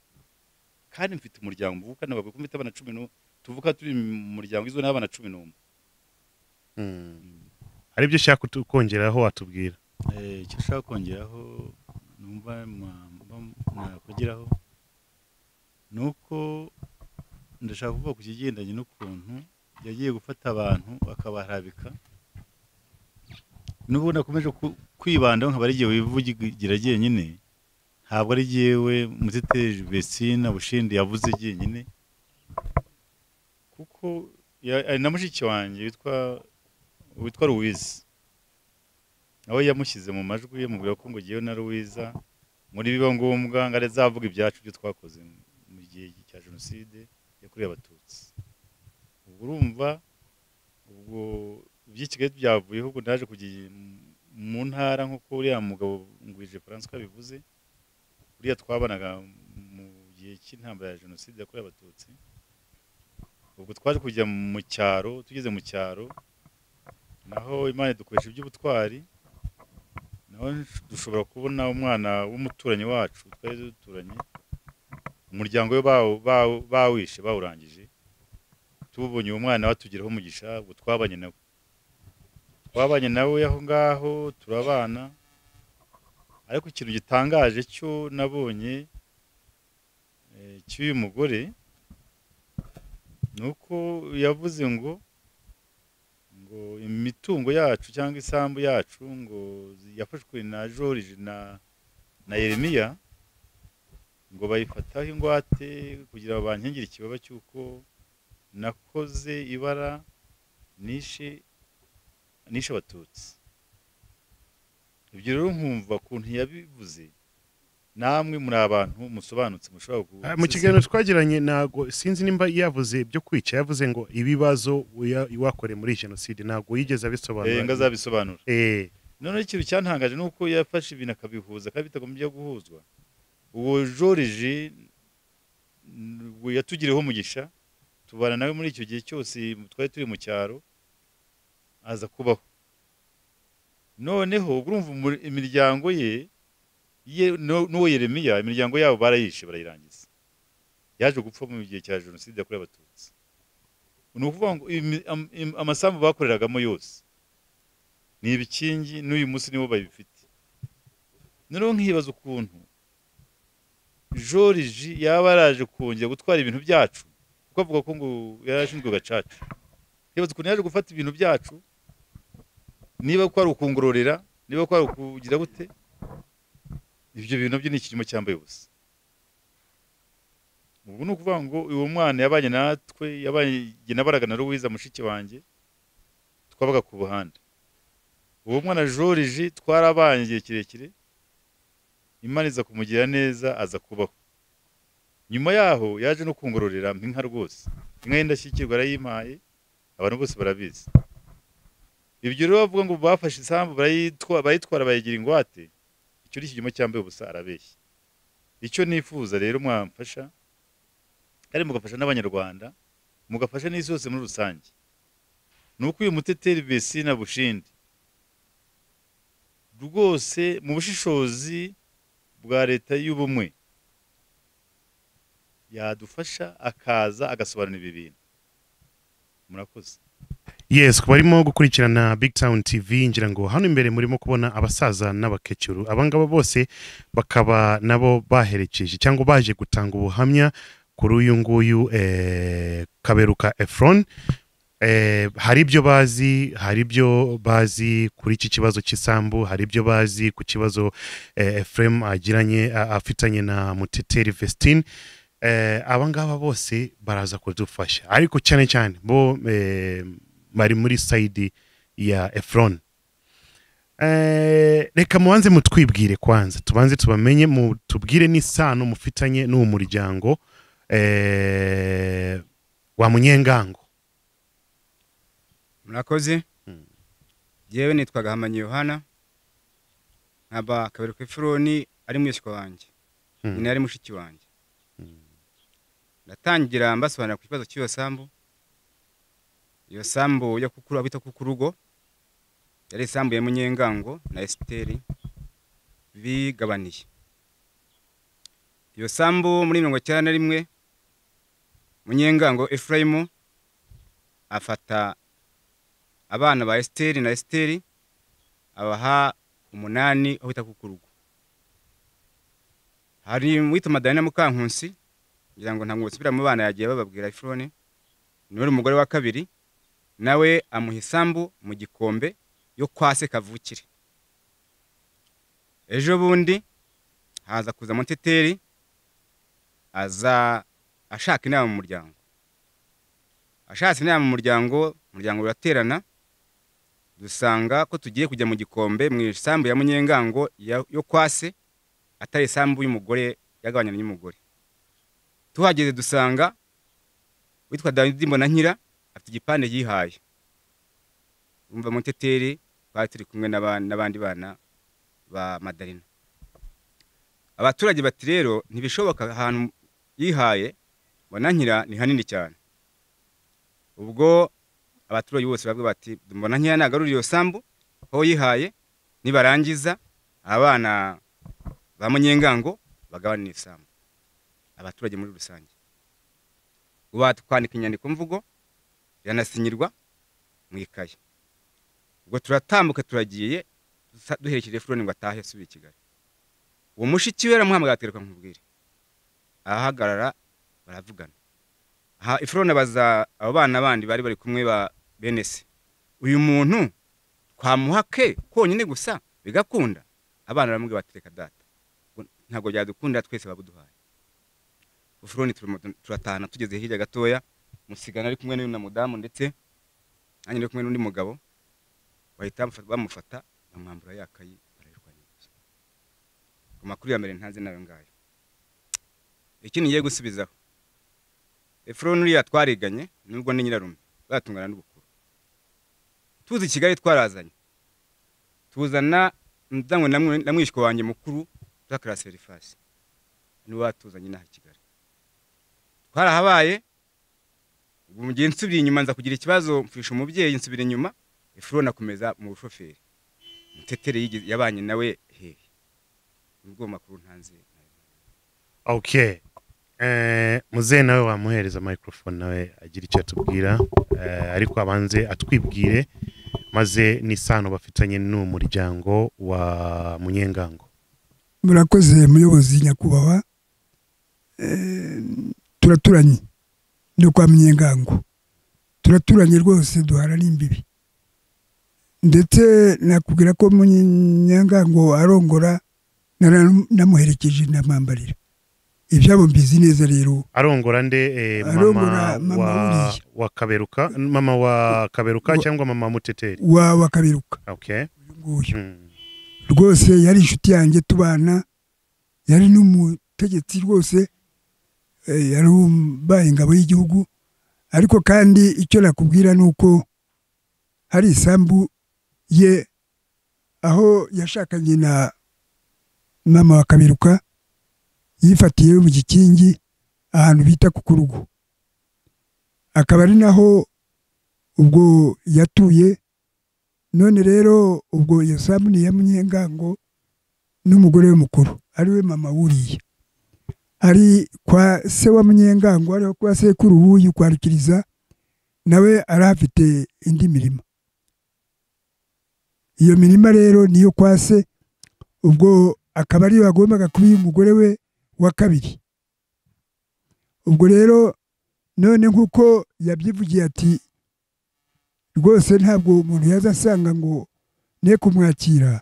kandi mfite umuryango mvuka n'abagwe mfite abana cumi n'umwe tuvuka turi mu muryango izwe n'abana cumi n'umwe hari ibyo ushaka kutu- kongeraho watubwira Eh, icyo ushaka kongeraho numva mwa- mba- nakugeraho ni uko ndashaka kuvuga ku kigendanye n'ukuntu yagiye gufata abantu akabarabika n'ubu nakomeje ku- kwibandaho nkaba ari igihe wivugira jyenyine ntabwo ari jyewe muteteri besina bushindi yavuze jyenyine kuko ya- ari na mushiki wanjye witwa witwa ruwizi nawe yamushyize mu majwi yamubwira ko ngo ngewe na ruwiza muri biba ngombwa ngo azavuga ibyacu ibyo twakoze mu gihe cya jenoside yakorewe abatutsi ubwo urumva ubwo ibyo i kigali byavuyeho ubwo naje kujya mu ntara nk'uko uriya mugabo ngwije francois bivuze uriya twabanaga mu gihe cy'intambara ya jenoside yakorewe abatutsi ubwo twaje kujya mu cyaro tugeze mu cyaro naho imana dukoresha iby'ubutwari naho dushobora kubona umwana w'umuturanyi wacu twari duturanye umuryango we bawu- bawu- bawishe bawurangije tubonye uwo mwana batugiraho umugisha ubwo twabanye nawe twabanye nawe aho ngaho turabana ariko ikintu gitangaje cyo nabonye eh, cy'uyu mugore ni uko yavuze ngo ngo imitungo yacu cyangwa isambu yacu ngo zi- yafashwe na George na na Yeremiya ngo bayifataho ingwate kugira ngo bankingire ikibaba cy'uko nakoze ibara nishe nishe abatutsi ibyo rero nkumva ukuntu yabivuze namwe muri abantu musobanutse mushobora gu- mu kiganiro twagiranye ntabwo sinzi nimba yavuze ibyo kwica yavuze ngo ibibazo uya- wakoreye muri jenoside ntabwo yigeze Eh, ngo abisobanura azabisobanura Eh, noneho ikintu cyantangaje ni uko yafashe ibintu akabihuza kandi bitagomba byo guhuzwa uwo joriji yatugiriyeho umugisha tubana nawe muri icyo gihe cyose twari turi mu cyaro aza kubaho noneho ubwo urumva umur- imiryango ye ye- n'u- n'uwo yeremiya imiryango yabo barayishe barayirangiza yaje gupfa mu gihe cya jenoside yakorewe abatutsi ni ukuvuga ngo imi- am- im- amasambu bakoreragamo yose ni ibikingi n'uyu munsi nibo babifite noneho nkibaza ukuntu joriji yaba yaraje kongera gutwara ibintu byacu kuko avuga ko ngo yari ashinzwe gacaca nkibaza ukuntu yaje gufata ibintu byacu niba ko ari ukungororera niba ko ari ukugira gute ibyo bintu byo ni ikinyoma cyambaye ubusa ubu ni ukuvuga ngo uwo mwana yabanye natwe yabanye nabaraga na ruwiza mushiki wanjye twabaga ku buhanda uwo mwana joriji twarabanye igihe kirekire imana iza kumugira neza aza kubaho nyuma yaho yaje no kungororera mpa inka rwose inka y'indashyikirwa yarayimpaye abantu bose barabizi ibyo rero bavuga ngo bafashe isambu barayitwa- barayitwara bayigira ingwate icyo ni ikinyoma cyambaye ubusa arabeshya icyo nifuza rero mwamfasha kandi mugafasha n'abanyarwanda mugafasha n'isi yose muri rusange ni uko uyu muteteri besina bushindi rwose mu bushishozi bwa leta y'ubumwe yadufasha akaza agasobanura ibi bintu murakoze yes barimo gukurikirana big town tv ngira ngo hano imbere murimo kubona abasaza n'abakecuru abangaba bose bakaba nabo baherekeje cyangwa baje gutanga ubuhamya kuri uyu nguyu eh, kaberuka efron eh, hari ibyo bazi hari ibyo bazi kuri iki kibazo cy'isambu hari ibyo bazi ku kibazo eh, efuremu agiranye a- afitanye na muteteri vestine eh, aba ngaba bose baraza kudufasha ariko cyane cyane bo eh, bari muri sayidi ya efron Eh, reka mubanze mutwibwire kwanza tubanze tubamenye mutubwire n'isano mufitanye n'uwo muryango eh, wa munyengango murakoze Mm. yewe nitwaga hamanya yohana nkaba kabiri ku ifuroni ari mwishywa wanjye Mm. nyina yari mushiki wanjye ndatangira mbasobanurira ku kibazo cy'iyo sambu iyo sambu yo kukuru abita kukurugo yari isambu ya munyengango na esiteri bigabaniye iyo sambu muri mirongo icyenda na rimwe munyengango efurayimu afata abana ba esiteri na esiteri abaha umunani aho bita ku rugo hari uwitwa madalina mukankusi ngira ngo ntabwo basubira mu bana yagiye bababwira ifurone niwe uri umugore wa kabiri nawe amuha isambu mu gikombe yo kwa se kavukire ejo bundi haza kuza muteteri aza ashaka inama mu muryango ashatse inama mu muryango umuryango uraterana dusanga ko tugiye kujya mu gikombe mu isambu ya munyengango ya- yo kwase atari isambu y'umugore yagabanyana n'umugore tuhageze dusanga witwa dawidi mbonankira afite igipande yihaye umva muteteri twari turi kumwe n'aba- n'abandi bana ba madarina abaturage bati rero ntibishoboka ahantu yihaye mbonankira ni hanini cyane ubwo abaturage bose bavuga bati mbona nkeya nagarurira iyo sambu aho yihaye nibarangiza abana ba munyengango bagabanira isambu abaturage muri rusange ubu twandika inyandiko mvugo iranasinyirwa mu ikaye ubwo turatambuka turagiye dusa- duherekeje furoni ngo atahe asubire i kigali uwo mushiki we aramuhamagara ati reka nkubwire arahagarara baravugana aha ifurone abaza abo bana bandi bari bari kumwe ba bene se uyu muntu twamuha ke konyine gusa bigakunda abana baramubwira bati reka data ngo ntabwo byadukundira twese babuduhaye ifurone turatahana tugeze hirya gatoya musigana ari kumwe n'uyu na mudamu ndetse nanjye ndi kumwe n'undi mugabo bahita bamufata- bamufata bamwambura ya kayi barayirwanyiriza ku makuru ya mbere ntanze nayo ngayo ikindi ngiye gusubizaho efuroni uriya twariganye nubwo ni nyirarume batungana n'ubukuru tuzi i kigali twarazanye tuzana umudamu na mwe- na mwishywa wanjye mukuru zakara serifasi niwe watuzanye inaha i kigali twarahabaye ubu mu gihe nsubira inyuma nza kugira ikibazo mfisha umubyeyi nsubira inyuma efuroni akomeza mu bushoferi mutetere yigeze- yabanye nawe hehe nubwo ayo makuru ntanze okay eh, muzehe nawe wamuhereza microphone nawe agira icyo atubwira eh, ariko abanze atwibwire maze n'isano bafitanye n'uwo muryango wa munyengango murakoze muyobozi nyakubahwa Eh, turaturanye no kwa munyengango turaturanye rwose duhana n'imbibi ndetse nakubwira ko munyengango arongora nara- namuherekeje namwambarira ibyabo mbizi neza rero arongora nde eh, mama, Arongora mama wa, w'uriya. wa kaberuka mama wa kaberuka Wa- cyangwa mama muteteri waba kabiruka okay uyu nguyu mm. rwose yari inshuti yanjye tubana yari n'umutegetsi rwose eh, yari umbaye ingabo y'igihugu ariko kandi icyo nakubwira ni uko hari isambu ye aho yashakanye na mama wa kabiruka yifatiye mu gikingi ahantu bita ku kurugo akaba ari naho ubwo yatuye none rero ubwo iyo sambu ni iya munyengango n'umugore we mukuru ariwe mama wuriye ari kwa se wa munyengango ariho kwa sekuru w'uyu kwa rukiriza nawe arahafite indi mirima iyo mirima rero niyo kwa se ubwo akaba ariyo agombaga kuba umugore we wa kabiri ubwo rero none nk'uko yabyivugiye ati rwose ntabwo umuntu yaza asanga ngo ne kumwakira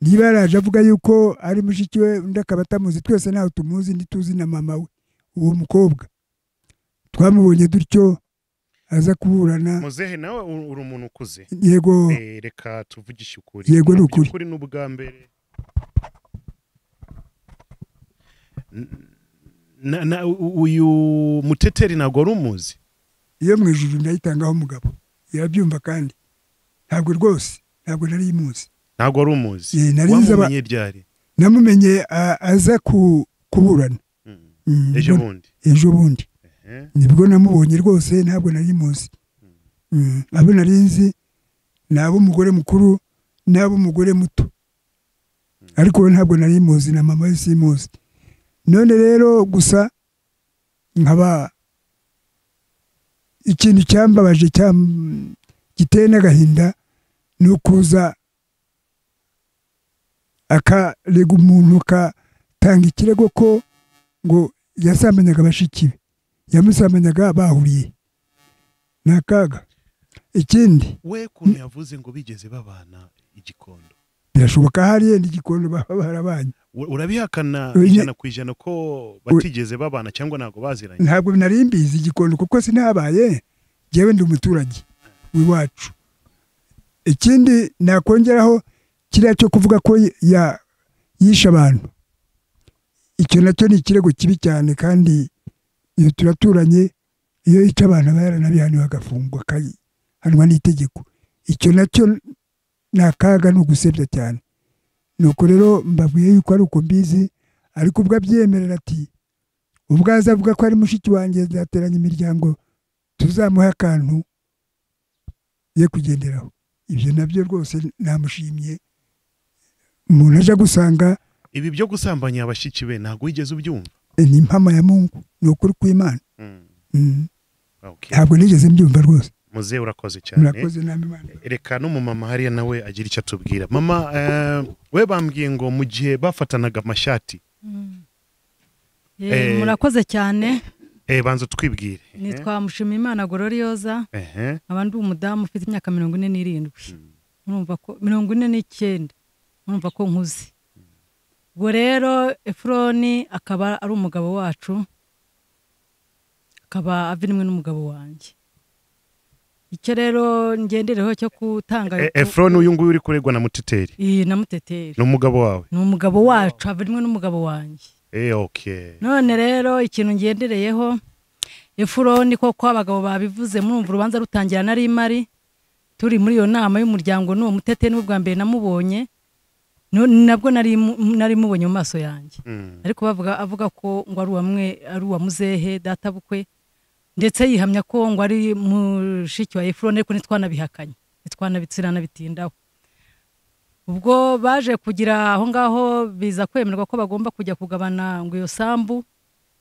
niba yaraje avuga yuko ari mushiki we undi akaba atamuzi twese ntawe tumuzi ntituzi na mama we uwo mukobwa twamubonye dutyo aza kuburana muzehe nawe u- uri umuntu ukuze yego Eh, reka tuvugishe ukuri Yego, ni ukuri. By'ukuri ni ubwa mbere N- na- na- u- uyu muteteri ntabwo wari umuzi iyo mu ijuru ndayitangaho umugabo irabyumva kandi ntabwo rwose ntabwo nari imuzi ntabwo wari umuzi Eh, nari nzi aba- wamumenye ryari namumenye a- aza ku- kuburana Mm. Mm, ejo mbona- bundi ejo bundi Eh. nibwo namubonye rwose ntabwo nari muzi Mm, abo nari nzi ni ab'umugore mukuru n'ab'umugore muto ariko we ntabwo nari muzi na mama we simuzi none rero gusa nkaba ikintu cyambabaje cyam- giteye n'agahinda ni ukuza akarega umuntu akatanga ikirego ko ngo yasambanyaga bashiki be yamusamanyaga bahuriye ni akaga ikindi we kuntu yavuze ngo bigeze babana igikondo birashoboka hariya n'igikondo baba barabanye U- urabihakana Oya. ijana ku ijana ko batigeze babana cyangwa ntabwo baziranye ntabwo nari mbizi igikondo kuko sinabaye njyewe ndi umuturage w'iwacu ikindi nakongeraho kiriya cyo kuvuga ko ya- yishe abantu icyo nacyo ni ikirego kibi cyane kandi iyo turaturanye iyo yica abantu aba yaranabihaniwe agafungwa akahanwa n'itegeko icyo nacyo ni akaga ni ugusebya cyane nuko rero mbabwiye yuko ari uko mbizi ariko ubwo abyemerera ati ubwo aza avuga ko ari mushiki wanjye zateranya imiryango tuzamuhe akantu ye kugenderaho ibyo nabyo rwose namushimye umuntu aje agusanga ibi byo gusambanya abashiki be ntabwo wigeze ubyumva eh, ni impama ya mungu ni ukuri kw'imana Mm. Mm, Okay. ntabwo nigeze mbyumva rwose muzehe urakoze cyane murakoze namwe imana reka n'umumama hariya nawe agira icyo atubwira mama eh, we bambwiye ngo mu gihe bafatanaga amashati Eh, Eh, murakoze cyane eh, banza utwibwire nitwa mushimiyimana gororioza Ehe. nkaba ndi umudamu ufite imyaka mirongo ine n'irindwi murumva ko mirongo ine n'icyenda murumva ko nkuze ubwo rero efuroni akaba ari umugabo wacu akaba avinimwe n'umugabo wanjye icyo rero ngendereho cyo gutanga Eh, efroni uyu nguyu uri kuregwa na muteteri iyi na muteteri ni umugabo wawe ni umugabo wacu avinimwe n'umugabo wanjye Eh, okay none rero ikintu ngendereyeho efuroni koko abagabo babivuze murumva urubanza rutangira nari mari turi muri iyo nama y'umuryango n'uwo muteteri n'ubwa mbere namubonye nu- nabwo nari mu- nari mubonye mu maso yanjye Mm. ariko bavuga avuga ko ngo ari uwamwe ari uwa muzehe databukwe ndetse yihamya ko ngo ari mushiki wa efuroni ariko ntitwanabihakanye ntitwanabitsinanabitindaho ubwo baje kugira aho ngaho biza kwemerwa ko bagomba kujya kugabana ngo iyo sambu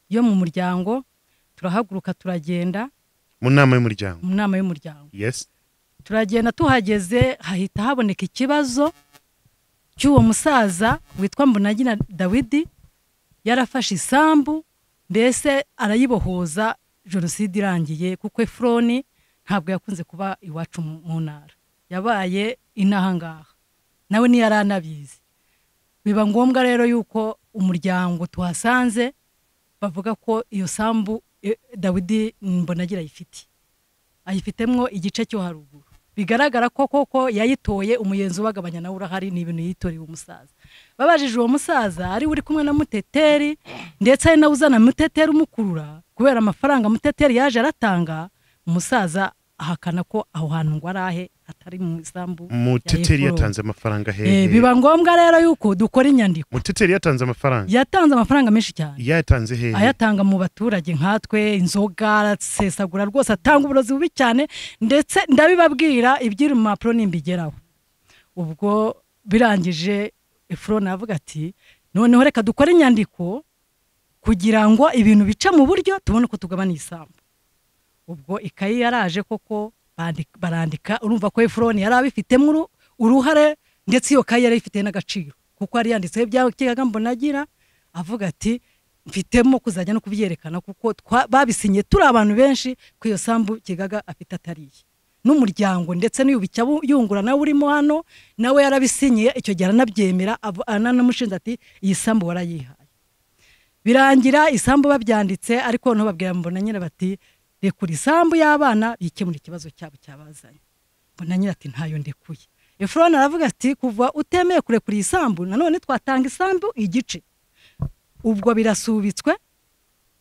yo mu muryango turahaguruka turagenda mu nama y'umuryango mu nama y'umuryango yes turagenda tuhageze hahita haboneka ikibazo cy'uwo musaza witwa mbonagina dawidi yarafashe isambu mbese arayibohoza jenoside irangiye kuko efuroni ntabwo yakunze kuba iwacu mu mu ntara yabaye inahangaha nawe ntiyaranabizi biba ngombwa rero yuko umuryango tuhasanze bavuga ko iyo sambu eh, dawidi mbonagira ayifite ayifitemwo igice cyo haruguru bigaragara ko koko yayitoye umuyenzi ubagabanya nawe urahari ni ibintu yitoreye umusaza babajije uwo musaza ari we uri kumwe na muteteri ndetse ari nawe uzana muteteri umukurura kubera amafaranga muteteri yaje aratanga umusaza ahakana ko aho hantu ngo arahe atari mu isambu ya muteteri Efuroni. yatanze amafaranga Eh, hehe biba ngombwa rero yuko dukora inyandiko muteteri yatanze amafaranga yatanze amafaranga menshi cyane yayatanze hehe ayatanga mu baturage nkatwe inzoga arasesagura rwose atanga uburozi bubi cyane ndetse ndabibabwira ibyiri mu mpapuro nimbigeraho ubwo birangije efuroni aravuga ati noneho reka dukore inyandiko kugira ngo ibintu bice mu buryo tubone uko tugabana isambu ubwo ikayi yaraje koko bandi- barandika urumva ko efuroni yari abifitemo uru- uruhare ndetse iyo kayi yari ifite n'agaciro kuko yari yanditseho ibyakigaga mbonagira avuga ati mfitemo kuzajya no kubyerekana kuko twa- babisinye turi abantu benshi ko iyo sambu kigaga afite atariye n'umuryango ndetse n'uyubika yungura nawe urimo hano nawe yarabisinyiye icyo gihe aranabyemera avu- aranamushinja ati iyi sambu warayihaye birangira isambu babyanditse ariko noneho babwira mbona nyine bati rekura isambu y'abana bikemura ikibazo cyabo cyabazanye mbona nyine ati ntayo ndekuye efuroni aravuga ati kuva utemeye kurekura iyi sambu nanone twatanga isambu igice ubwo birasubitswe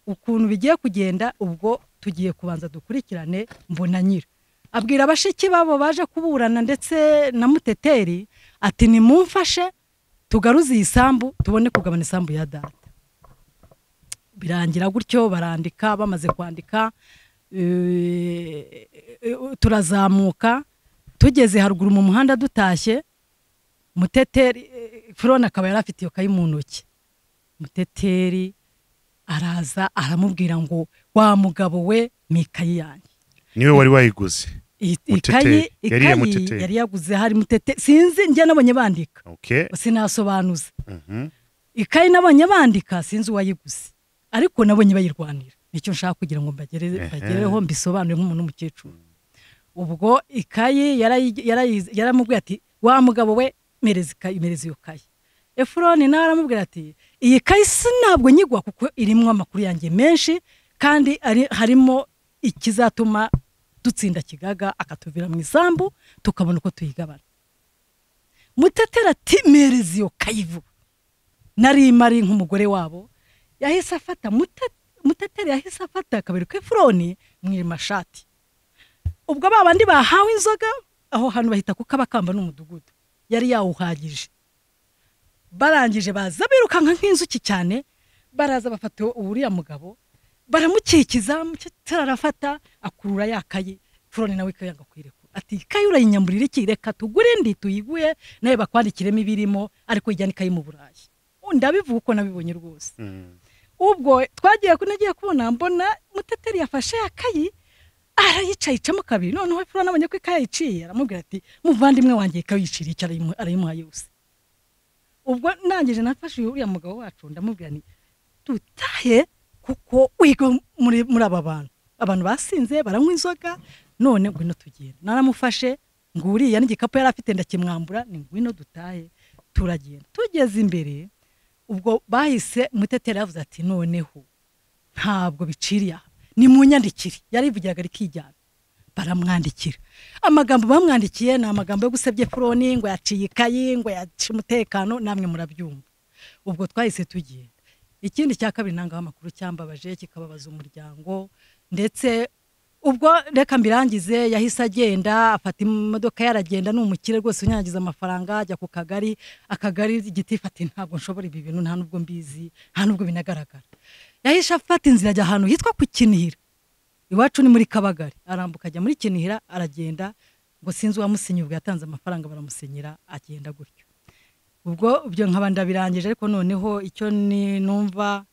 ukuntu bigiye kugenda ubwo tugiye kubanza dukurikirane mbona nyira abwira bashiki babo baje kuburana ndetse na muteteri ati nimumfashe tugaruze iyi sambu tubone kugabana isambu ya data birangira gutyo barandika bamaze kwandika eh, turazamuka tugeze haruguru mu muhanda dutashye muteteri eh, furona akaba yari afite iyo kayi mu ntoki muteteri araza aramubwira ngo wa mugabo we ni ikayi yanjye niwe wari wayiguze Iyi- iyi Muteteri. ikayi Yari iya Muteteri. ikayi yari yaguze hari mutete sinzi njye nabonye bandika okay sinasobanuza mhm ikayi nabonye bandika sinzi uwayiguze ariko nabonye bayirwanira nicyo nshaka kugira ngo mbagere- Ehe. bagereho mbisobanure nk'umuntu w'umukecuru ubwo ikayi yarayi- yarayi- yaramubwiye ati wa mugabo we mereza ikayi mereza iyo kayi efuroni nawe aramubwira ati iyi kayi si ntabwo nyigwa kuko irimo amakuru yanjye menshi kandi ari- harimo ikizatuma dutsinda kigaga akatuvira mu isambu tukabona uko tuyigabana mutetera ati mereza iyo kayi vuba nari mari nk'umugore wabo yahise afata Mute- muteteri yahise afata akabiri k'ifuroni mu mashati ubwo ba bandi bahawe inzoga aho hantu bahita ku kabakamba n'umudugudu yari yawuhagije barangije baza birukanka nk'inzuki cyane baraza bafata uriya mugabo baramukikiza muteteri arafata akurura ya kayi furoni nawe ikayanga kwirekura ati ikayi urayinyamburira iki reka tugure indi tuyiguhe nawe bakwandikiremo ibirimo ariko ijyana ikayi mu burayi ndabivuga uko nabibonye rwose ubwo twagiye ku- nagiye kubona mbona muteteri yafashe akayi arayicayicamo kabiri noneho furona abonye ko ikayi yayiciye aramubwira ati muvandimwe wanjye ikayicira icyo arayimu- arayimuha yose ubwo ndangije nafashe uriya mugabo wacu ndamubwira nti dutahe kuko wiga muri, muri aba bantu abantu basinze baranywa inzoga none ngwino tugenda naramufashe ngo uriya n'igikapu yari afite ndakimwambura ni ngwino dutahe turagenda tugeze imbere ubwo bahise muteteri yavuze ati noneho ntabwo biciriye aha ni mu nyandikire yarivugiraga rikijyana baramwandikira amagambo bamwandikiye ni amagambo yo gusebya furoni ngo yaciye ikayi ngo yaciye umutekano namwe murabyumva ubwo twahise tugenda ikindi cya kabiri ntangaho amakuru cyambabaje kikababaza umuryango ndetse ubwo reka mbirangize yahise agenda afata imodoka ye aragenda ni umukire rwose unyanyagiza amafaranga ajya ku kagari akagari igiti fati ntabwo nshobora ibi bintu nta nubwo mbizi nta nubwo binagaragara yahise afata inzira ajya ahantu hitwa ku kinihira iwacu ni muri kabagari arambuka ajya muri kinihira aragenda ngo sinzi uwamusinyi ubwo yatanze amafaranga baramusinyira agenda gutyo ubwo ibyo nkaba ndabirangije ariko noneho icyo ni numva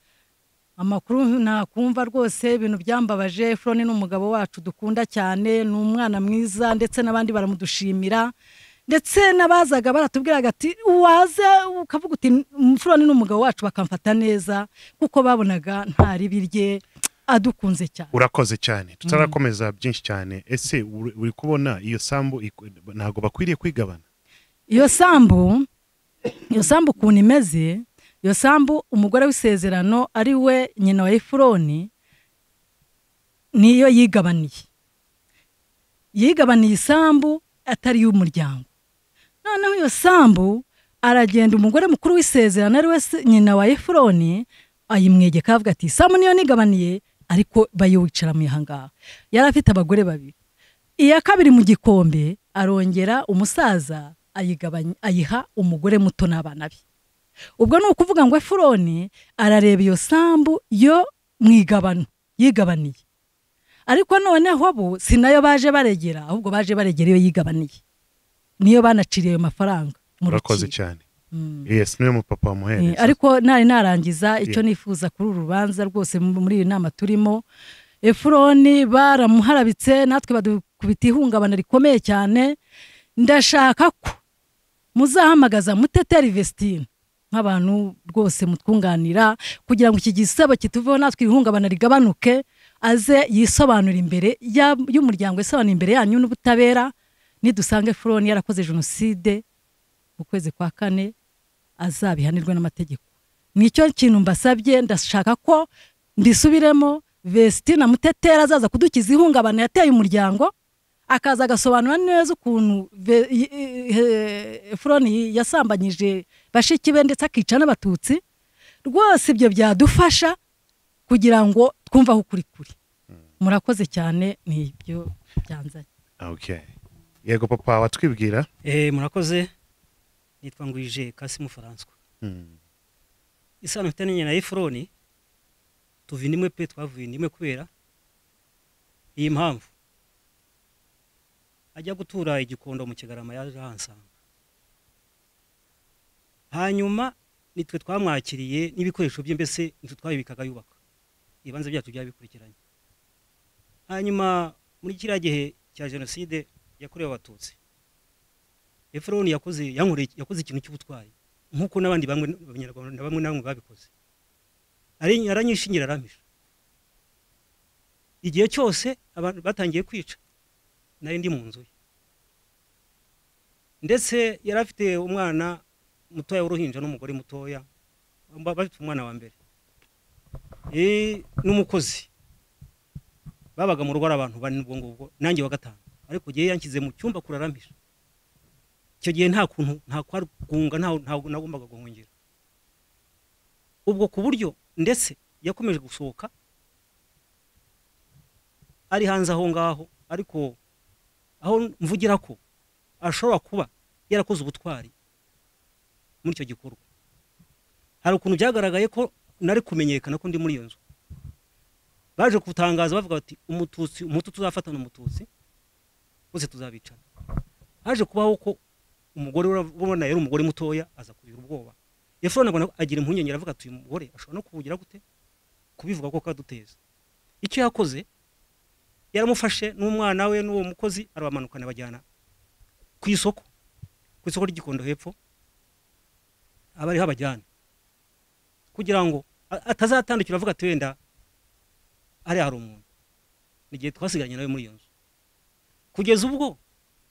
amakuru nakumva rwose ibintu byambabaje furoni ni umugabo wacu dukunda cyane ni umwana mwiza ndetse n'abandi baramudushimira ndetse n'abazaga baratubwiraga ati waza ukavuga uti furoni ni umugabo wacu bakamfata neza kuko babonaga nta ribi rye adukunze cyane urakoze cyane tutarakomeza byinshi cyane ese uri uri kubona iyo sambu iku- ntabwo bakwiriye kwigabana iyo sambu iyo sambu ukuntu imeze iyo sambu umugore w'isezerano ari we nyina wa efuroni niyo yigabaniye yigabaniye isambu atari iy'umuryango noneho iyo sambu aragenda umugore mukuru w'isezerano ari we se- nyina wa efuroni ayimwegeka avuga ati sambu niyo nigabaniye ariko bayiwicara mu ihangaha yari afite abagore babiri iya kabiri mu gikombe arongera umusaza ayigabanya ayiha umugore muto n'abana be ubwo ni ukuvuga ngo efuroni arareba iyo sambu yo mu igabano yigabaniye ariko noneho bo si nayo baje baregera ahubwo baje baregera iyo yigabaniye niyo banaciriye ayo mafaranga mu urakoze rukiko. cyane Mm. yes niwe mupapa Eh, wamuhereza ariko ntari narangiza icyo nifuza kuri uru rubanza rwose mu- muri iyi nama turimo efuroni baramuharabitse natwe badukubita ihungabana rikomeye cyane ndashaka ko muzahamagaza muteteri vestine nk'abantu rwose mutwunganira kugira ngo iki gisebo kituveho natwe iri hungabana rigabanuke aze yisobanura imbere ya- y'umuryango yisobanura imbere yanyu n'ubutabera nidusange furoni yarakoze jenoside mu kwezi kwa kane azabihanirwe n'amategeko nicyo kintu mbasabye ndashaka ko mbisubiremo vesitine mutetera azaza kudukiza ihungabana yateye umuryango akaza agasobanura neza ukuntu ve- i- i- he- furoni yasambanyije bashiki be ndetse akica n'abatutsi rwose ibyo byadufasha kugira ngo twumve aho ukuri kuri murakoze cyane ni ibyo byanzanye okay yego papa watwibwira Eh, murakoze nitwa ngwije kasimu faranswa Mm. isano mfite n'inye na efuroni tuva indimwe pe twavuye indimwe kubera iyi mpamvu ajya gutura igikondo mu kigarama yaje ahansanga hanyuma nitwe twamwakiriye n'ibikoresho bye mbese nitwe twabibikaga yubaka ibibanza byacu byabikurikiranye hanyuma muri kiriya gihe cya jenoside yakorewe abatutsi efuroni yakoze yankoreye- yakoze ikintu cy'ubutwari nk'uko n'abandi bamwe abanyarwanda na bamwe na bamwe babikoze Ari- aranyishingira arampisha igihe cyose abantu batangiye kwica nari ndi mu nzu ye ndetse yari afite umwana mutoya w'uruhinja n'umugore mutoya ba- bafite umwana wa mbere Eh, n'umukozi babaga mu rugo ari abantu bane ubwo ngubwo nanjye wa gatanu ariko igihe yanshyize mu cyumba kurarampije icyo gihe nta kuntu nta kwagunga nta ntabwo nagombaga guhungira ubwo ku buryo ndetse yakomeje gusohoka ari hanze aho ngaho ariko aho mvugira ko ashobora kuba yarakoze ubutwari muri icyo gikorwa hari ukuntu byagaragaye ko nari kumenyekana ko ndi muri iyo nzu baje kutangaza bavuga bati umututsi umututsi uzafatana umututsi bose tuzabicana haje kubaho ko umugore urabona yari umugore mutoya aza kugira ubwoba efuroni abona agira impungenge aravuga ati uyu mugore ashobora no kuwugira gute kubivuga ko kaduteza icyo yakoze yaramufashe n'umwana we n'uwo mukozi arabamanukana bajyana ku isoko ku isoko ry'igikondo hepfo abari habajyana kugira ngo a- atazatandukira avuga ati wenda hariya hari umuntu ni igihe twasigaranye nawe muri iyo nzu kugeza ubwo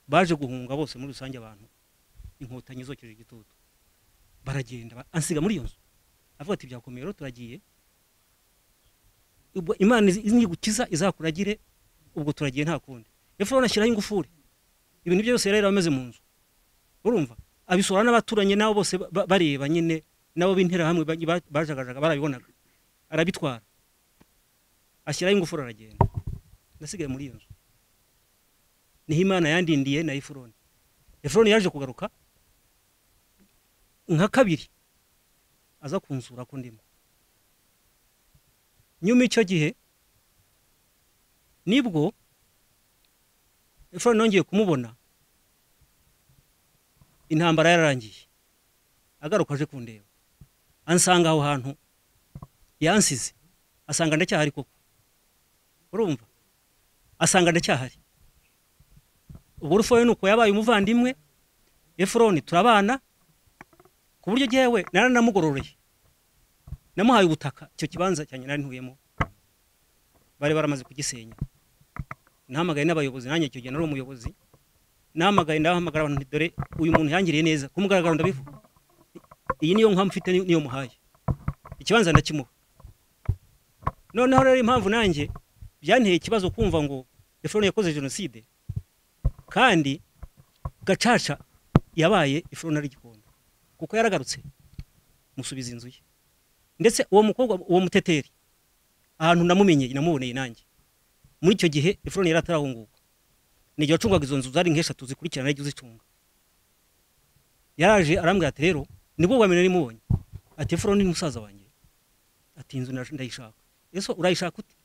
baje guhunga bose muri rusange abantu inkotanyi zokeje igitutu baragenda ba- ansiga muri iyo nzu avuga ati byakomeye rero turagiye ubwo imana izi- nigukiza izakuragire ubwo turagiye nta kundi efuroni ashyiraho ingufuri ibintu bye byose yari ameze mu nzu urumva abisura n'abaturanyi nabo bose ba- ba- bareba nyine nabo b'interahamwe ba- ba- bajagajaga barabibonaga arabitwara ashyiraho ingufuri aragenda nasigaye muri iyo nzu niho imana yandindiye na efuroni efuroni yaje kugaruka nka kabiri aza kunsura ko ndimo nyuma icyo gihe nibwo efuroni nongeye kumubona intambara yararangiye agaruka aje kundeba ansanga aho hantu yansize asanga ndacyahari koko urumva asanga ndacyahari ubwo urufoye ni uko yabaye umuvandimwe efuroni turabana ku buryo jyewe naranamugororeye namuhaye ubutaka icyo kibanza cyanjye nari ntuyemo bari baramaze kugisenya nahamagaye n'abayobozi nanjye icyo gihe nari umuyobozi nahamagaye ndahamagara abantu nti dore uyu muntu yangiriye neza ku mugaragaro ndabivuga iyi niyo nka mfite niyo muhaye ikibanza ndakimuha noneho rero impamvu nanjye byanteye ikibazo kumva ngo efuroni yakoze jenoside kandi gacaca yabaye ifuro nari gikondo kuko yaragarutse musubiza inzu ye ndetse uwo mukobwa uwo muteteri ahantu namumenye namuboneye nanjye muri icyo gihe ifuro yari atarahunguka ni igihe wacungaga izo nzu zari nk'eshatu zikurikirana yagiye uzicunga yaraje arambwira ati rero nibwo bwa mbere nari mubonye ati ifuro ni musaza wanjye ati inzu ndash- ndayishaka ese urayishaka ute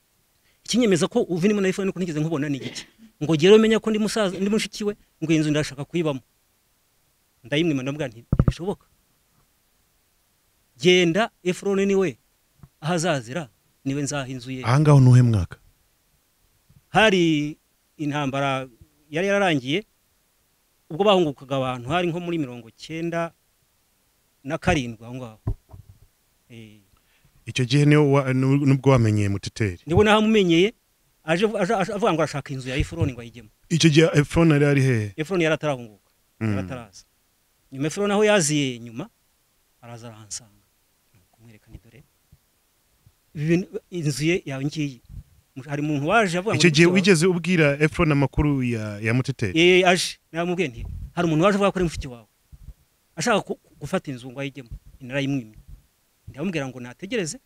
ikinyemeza ko uva irimo na ifuro niko ntigeze nkubona ni igiki ngo ugere umenye ko ndi musaza ndi mushiki we ngo iyi nzu ndashaka kuyibamo ndayimwima ndamubwira nti ntibishoboka genda efuroni ni we aho azazira niwe nzaha inzu ye aha ngaho nuhe mwaka hari intambara yari yararangiye ubwo bahungukaga abantu hari nko muri mirongo cyenda na karindwi aho ngaho Eh, icyo gihe niwe wa- nu- nubwo wamenyeye muteteri niwe nahamumenyeye aje aje- aje avuga ngo arashaka inzu ya efuroni ngo ayigemo icyo gihe efuroni yari ari hehe efuroni yari atarahunguka Mm. yari ataraza nyuma efuroni aho yaziye nyuma araza arahansanga kumwereka ni dore ibi bintu inzu ye yawe ngiyi hari umuntu waje avuga ngo icyo ni gihe mushiki wawe. wigeze ubwira efuroni amakuru ya ya muteteri Eh, aje namubwiye nti hari umuntu waje avuga ko ari mushiki wawe ashaka ku- ku- gufata inzu ngo ayigemo narayimwimye ndamubwira ngo nategereze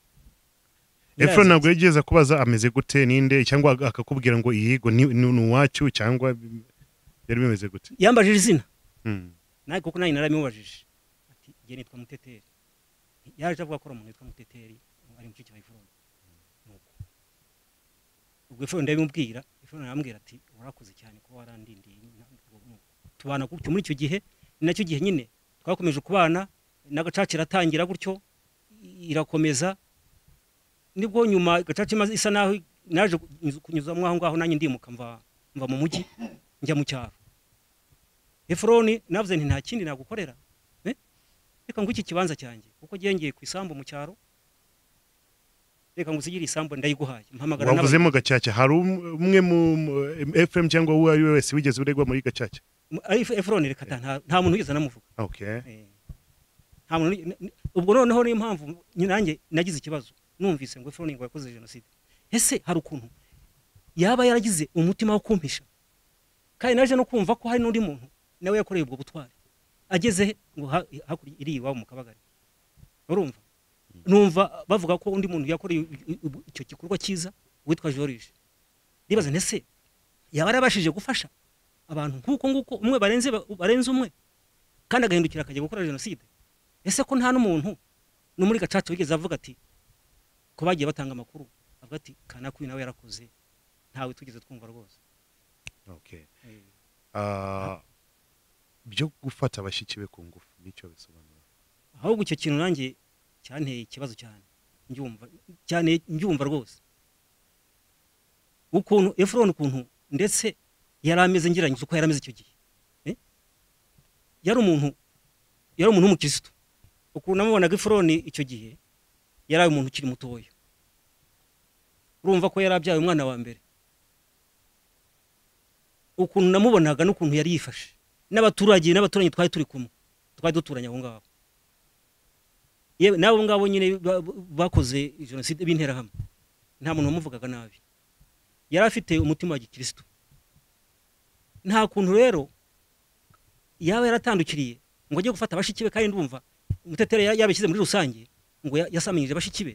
efuroni ntabwo yigeze akubaza ameze gute ninde cyangwa ag- akakubwira ngo iyigo ni ni- ni uwacu cyangwa byari bimeze gute yambajije izina Mm. nawe kuko nawe naramubajije ati njye nitwa muteteri yaje avuga ko ari umuntu witwa muteteri ari mushiki wa ifuron nuko ubwo ifuron ndabimubwira ifuron arambwira ati urakoze cyane kuba warandindiye Ntabwo- tubana gutyo muri icyo gihe ni nacyo gihe nyine twakomeje kubana n'agacaca iratangira gutyo i- irakomeza nibwo nyuma gacaca imaze isa naho naje kunyuza- kunyuzamo aho ngaho nanjye ndimuka mva mva mu mujyi njya mu cyaro efuroni navuze nti nta kindi nagukorera Eh? reka ngo iki kibanza cyanjye kuko ngiye ku isambu mu cyaro reka ngo usigire isambu ndayiguhaye mpamagara n'aba- wavuzemo gacaca hari um- umwe mu efuremu cyangwa uwo ari we wese wigeze uregwa muri gacaca mu- ari Ef- efuroni reka ta, nta nta muntu wigeze anamuvuga okay Eh. nta muntu ni- ni- ubwo noneho niyo mpamvu nyine nanjye nagize ikibazo numvise ngo efuroni ngo yakoze jenoside ese hari ukuntu yaba yaragize umutima wo kumpisha kandi naje no kumva ko hari n'undi muntu nawe yakoreye ubwo butwari ageze he? ngo ha- hakurya iri iwabo mu kabagari urumva numva bavuga ko undi muntu yakoreye i- i- i- icyo gikorwa cyiza witwa george nibaza nti ese yaba yarabashije gufasha abantu nk'uko nguko umwe barenze ba- barenze umwe kandi agahindukira akajya gukora jenoside ese ko nta n'umuntu no muri gacaca wigeze avuga ati ko bagiye batanga amakuru avuga ati kanakuyu nawe yarakoze ntawe tugeze twumva rwose okay Ah, byo gufata abashyitsi be ku ngufu nicyo bisobanura ahubwo icyo kintu nanjye cyanteye ikibazo cyane mbyumva cyane mbyumva rwose ukuntu efuroni ukuntu ndetse yari ameze ngerageza uko yari ameze icyo gihe Eh? yari umuntu yari umuntu w'umukirisitu ukuntu namubonaga efuroni icyo gihe yari umuntu ukiri mutoya urumva ko yari abyaye umwana wa mbere ukuntu namubonaga n'ukuntu yari yifashe n'abaturage n'abaturanyi twari turi kumwe twari duturanye aho ngaho yewe n'abo ngabo nyine ba- ba- bakoze jenoside b'interahamwe nta muntu wamuvugaga nabi yari afite umutima wa gikirisitu nta kuntu rero yaba yaratandukiriye ngo ajye gufata abashiki be kandi ndumva umuteteri ya- yabishyize muri rusange ngo ya- yasamanyije abashiki be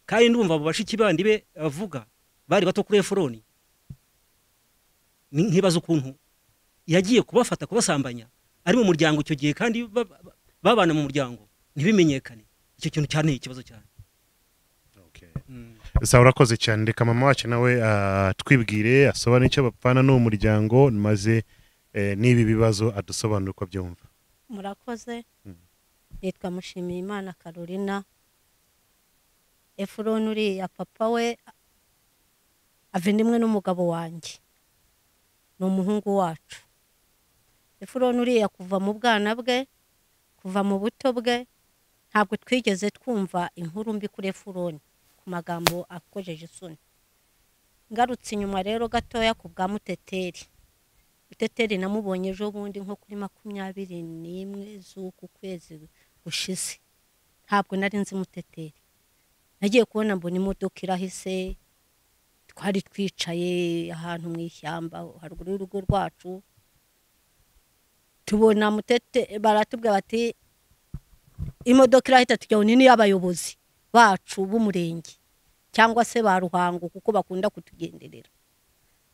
kandi ndumva abo bashiki bandi be avuga bari bato kuri efuroni Ni- nkibaza ukuntu yagiye kubafata kubasambanya ari mu muryango icyo gihe kandi ba- ba- babana mu muryango ntibimenyekane icyo kintu cyanteye ikibazo cyane okay Sa urakoze cyane reka mama wacu nawe atwibwire asobanure icyo bapfana n'uwo muryango maze eh, n'ibi bibazo adusobanure uko byumva murakoze Mm. nitwa mushimiyimana karolina efuroni uriya papa we avindimwe n'umugabo wanjye ni umuhungu wacu efuroni uriya kuva mu bwana bwe kuva mu buto bwe ntabwo twigeze twumva inkuru mbi kuri efuroni ku magambo akojeje isoni ngarutse inyuma rero gatoya ku bwa muteteri muteteri namubonye ejo bundi nko kuri makumyabiri n'imwe z'uku kwezi gushize ntabwo nari nzi muteteri nagiye kubona mbona imodoka irahise twari twicaye ahantu mu ishyamba haruguru y'urugo rwacu tubona mutete baratubwira bati imodoka irahita tujya nini y'abayobozi bacu b'umurenge cyangwa se ba ruhango kuko bakunda kutugenderera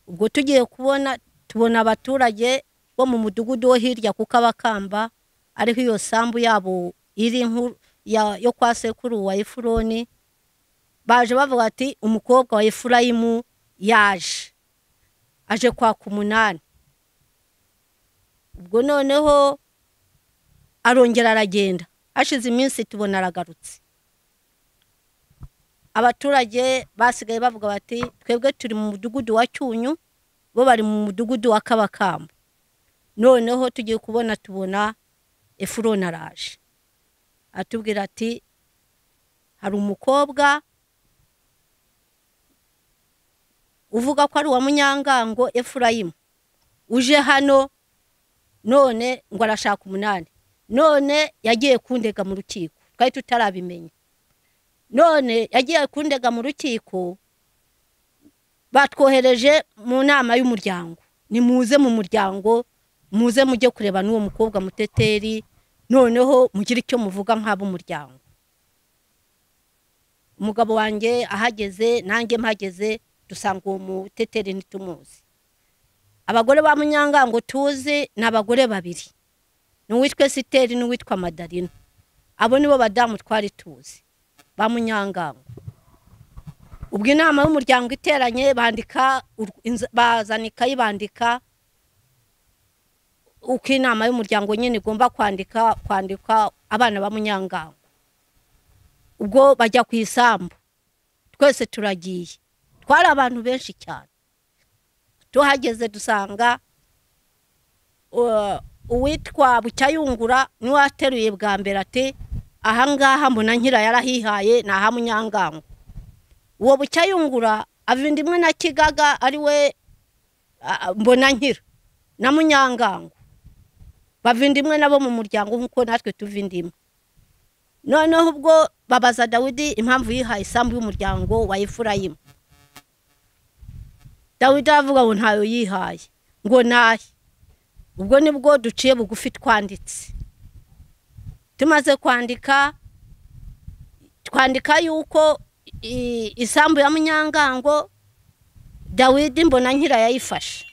ubwo tugiye kubona tubona abaturage bo mu mudugudu wo hirya ku kabakamba ariho iyo sambu yabo iri nkuru ya- yo kwa sekuru wa efuroni baje bavuga ati umukobwa wa efurayimu yaje aje kwaka umunani ubwo noneho arongera aragenda hashize iminsi tubona aragarutse abaturage basigaye bavuga bati twebwe turi mu mudugudu wa cyunyu bo bari mu mudugudu wa kabakamba noneho tugiye kubona tubona efuroni araje atubwira ati hari umukobwa uvuga ko ari uwa munyangango efurayimu uje hano none ngo arashaka umunani none yagiye kundega mu rukiko twari tutarabimenya none yagiye kundega mu rukiko batwohereje mu nama y'umuryango ni muze mu muryango muze mujye kureba n'uwo mukobwa muteteri noneho mugire icyo muvuga nk'ab'umuryango umugabo wanjye ahageze nanjye mpageze dusanga uwo muteteri ntitumuzi abagore ba munyangango tuzi ni abagore babiri ni uwitwa esiteri n'uwitwa madarina abo nibo badamu twari tuzi ba munyangango ubwo inama y'umuryango iteranye bandika ur- inz- bazana ikayi bandika uko inama y'umuryango nyine igomba kwandika kwandika abana ba munyangango ubwo bajya ku isambu twese turagiye twari abantu benshi cyane tuhageze dusanga uh, uwitwa bucyayungura niwe ateruye bwa mbere ati ahangaha mbona nkira yarahihaye ni aha munyangango uwo bucyayungura avinda imwe na kigaga ari we ah, mbona nkira na munyangango bavinda imwe nabo mu muryango nk'uko natwe tuvinda imwe noneho ubwo babaza dawidi impamvu yihaye isambu y'umuryango wa efurayimu dawidi aravuga ngo ntayo yihaye ngo nahe ubwo nibwo duciye bugufi twanditse tumaze kwandika twandika yuko i- isambu ya munyangango dawidi mbona nkira yayifashe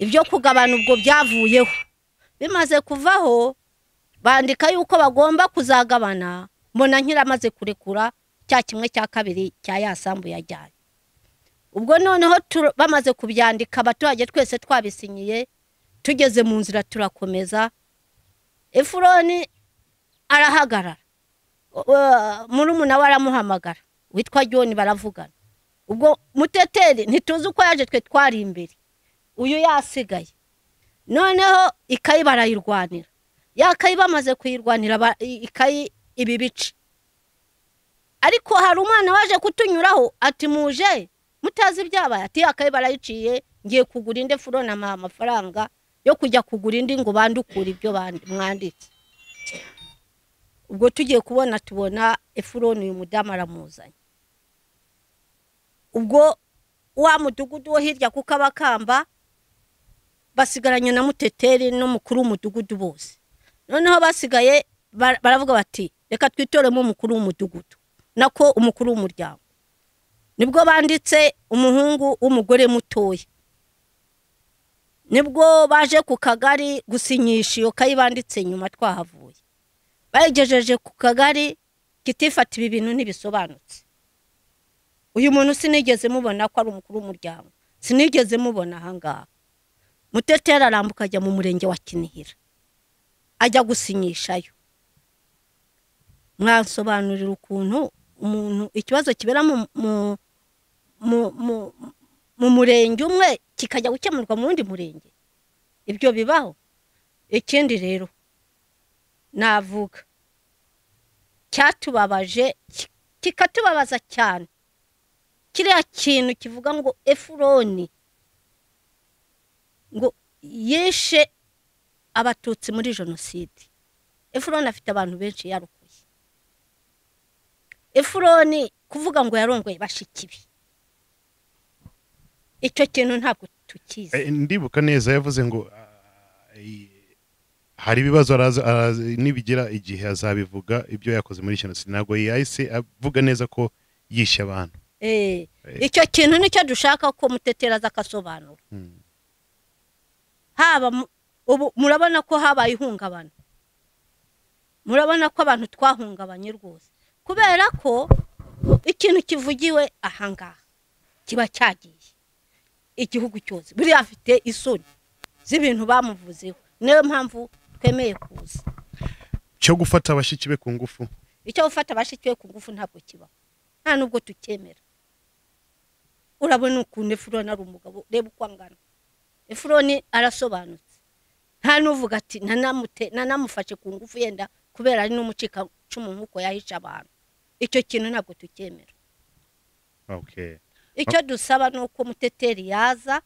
ibyo kugabana ubwo byavuyeho bimaze kuvaho bandika yuko bagomba kuzagabana mbona nkira amaze kurekura cya kimwe cya kabiri cya ya sambu yajyanye ubwo noneho tu- bamaze kubyandika abaturage twese twabisinyiye tugeze mu nzira turakomeza efuroni arahagarara murumuna we aramuhamagara witwa john baravugana ubwo muteteri ntituzi uko yaje twe twari imbere uyu yasigaye noneho ikayi barayirwanira ya kayi bamaze kuyirwanira ba- i- ikayi ibi bice ariko hari umwana waje kutunyuraho ati muje mutazi ibyabaye ati ya kayi barayiciye ngiye kugura indi furona amuha amafaranga yo kujya kugura indi ngo bandukure ibyo bandi- mwanditse ubwo tugiye kubona tubona efuroni uyu mudamu aramuzanye ubwo wa mudugudu wo hirya kuko abakamba basigaranye na muteteri n'umukuru w'umudugudu bose noneho basigaye bar- baravuga bati reka twitoremo umukuru w'umudugudu nako umukuru w'umuryango nibwo banditse umuhungu w'umugore mutoya nibwo baje ku kagari gusinyisha iyo kayi banditse nyuma twahavuye bayigejeje ku kagari kitifata ibi bintu ntibisobanutse uyu muntu sinigeze mubona ko ari umukuru w'umuryango sinigeze mubona ahangaha muteteri arambuka ajya mu murenge wa kinihira ajya gusinyishayo mwasobanurira ukuntu umuntu ikibazo kibera mu mu- mu- mu- mu murenge umwe kikajya gukemurwa mu wundi murenge ibyo bibaho ikindi rero navuga cyatubabaje ki- kikatubabaza cyane kiriya kintu kivuga ngo efuroni ngo yishe abatutsi muri jenoside efuroni afite abantu benshi yarokoye efuroni kuvuga ngo yarongoye bashiki be icyo kintu ntabwo tukizi Eh, ndibuka neza yavuze ngo ah, i- hari ibibazo araza- araza- nibigera igihe azabivuga ibyo yakoze muri jenoside ntabwo yahise avuga neza ko yishe abantu Eh, icyo kintu nicyo dushaka ko mutetera aza akasobanura Mm. haba mu- ubu murabona ko habaye ihungabana murabona ko abantu twahungabanye rwose kubera ko ikintu kivugiwe ahangaha kiba cyagiye igihugu cyose buriya afite isoni z'ibintu bamuvuzeho niyo mpamvu twemeye kuza cyo gufata abashiki be ku ngufu icyo gufata abashiki be ku ngufu ntabwo kibaho nta nubwo tucyemera urabona ukuntu efuroni ari umugabo reba uko angana efuroni arasobanutse nta n'uvuga ati "Nanamute- nanamufashe ku ngufu yenda kubera ari n'umucika icumu nk'uko yahisha abantu icyo kintu ntabwo tucyemera okay icyo dusaba ni uko umuteteri yaza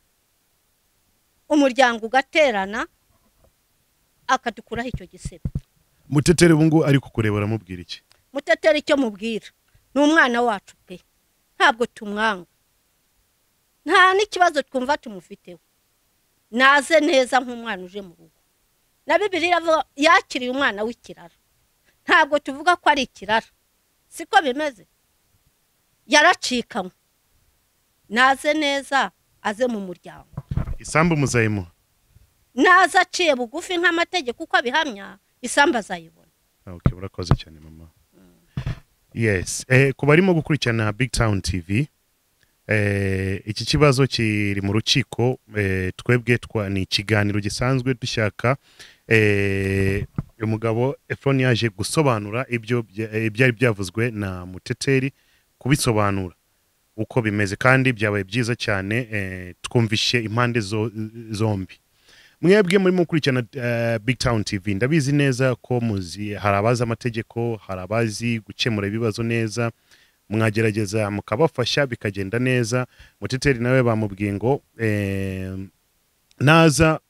umuryango ugaterana akadukuraho icyo gisebo muteteri ubu ngubu ari kukureba aramubwira iki muteteri icyo mubwira ni umwana wacu pe ntabwo tumwanga nta n'ikibazo twumva tumufiteho naze neza nk'umwana uje mu rugo na bibiriya avuga yakiriye umwana w'ikirara ntabwo tuvuga ko ari ikirara siko bimeze yaracikanywe naze neza aze mu muryango isambu muzayimuha naza aciye bugufi nk'amategeko uko abihamya isambu azayibona okay urakoze cyane mama yes eh, ku barimo gukurikirana big town tv eh, iki kibazo kiri mu rukiko eh, twebwe twa ni ikiganiro gisanzwe dushaka eh, umugabo efron yaje gusobanura ibyo bya- eh, byari byavuzwe na muteteri kubisobanura uko bimeze kandi byabaye byiza cyane eh, twumvishe impande zo, zombi mwebwe murimo gukurikirana eh, big town tv ndabizi neza ko muzi hari abazi amategeko hari abazi gukemura ibibazo neza mwagerageza mukabafasha bikagenda neza muteteri nawe bamubwiye ngo eh, naza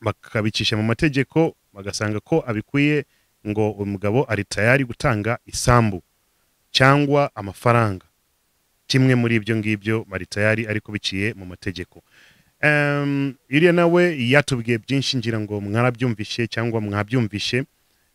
bakabicisha mu mategeko bagasanga ko abikwiye ngo umugabo ari tayari gutanga isambu cyangwa amafaranga kimwe muri ibyo ngibyo bari tayari ariko biciye mu mategeko Em, iriya nawe yatubwiye byinshi ngira ngo mwarabyumvishe cyangwa mwabyumvishe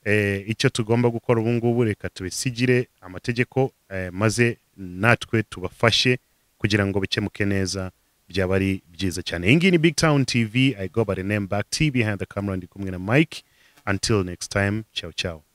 eh, icyo tugomba gukora ubu ngubu reka tubisigire amategeko eh, maze natwe tubafashe kugira ngo bikemuke neza byaba ari byiza cyane iyi ngiyi ni big town tv i go by the name back t behind the camera ndi kumwe na mike until next time ciao ciao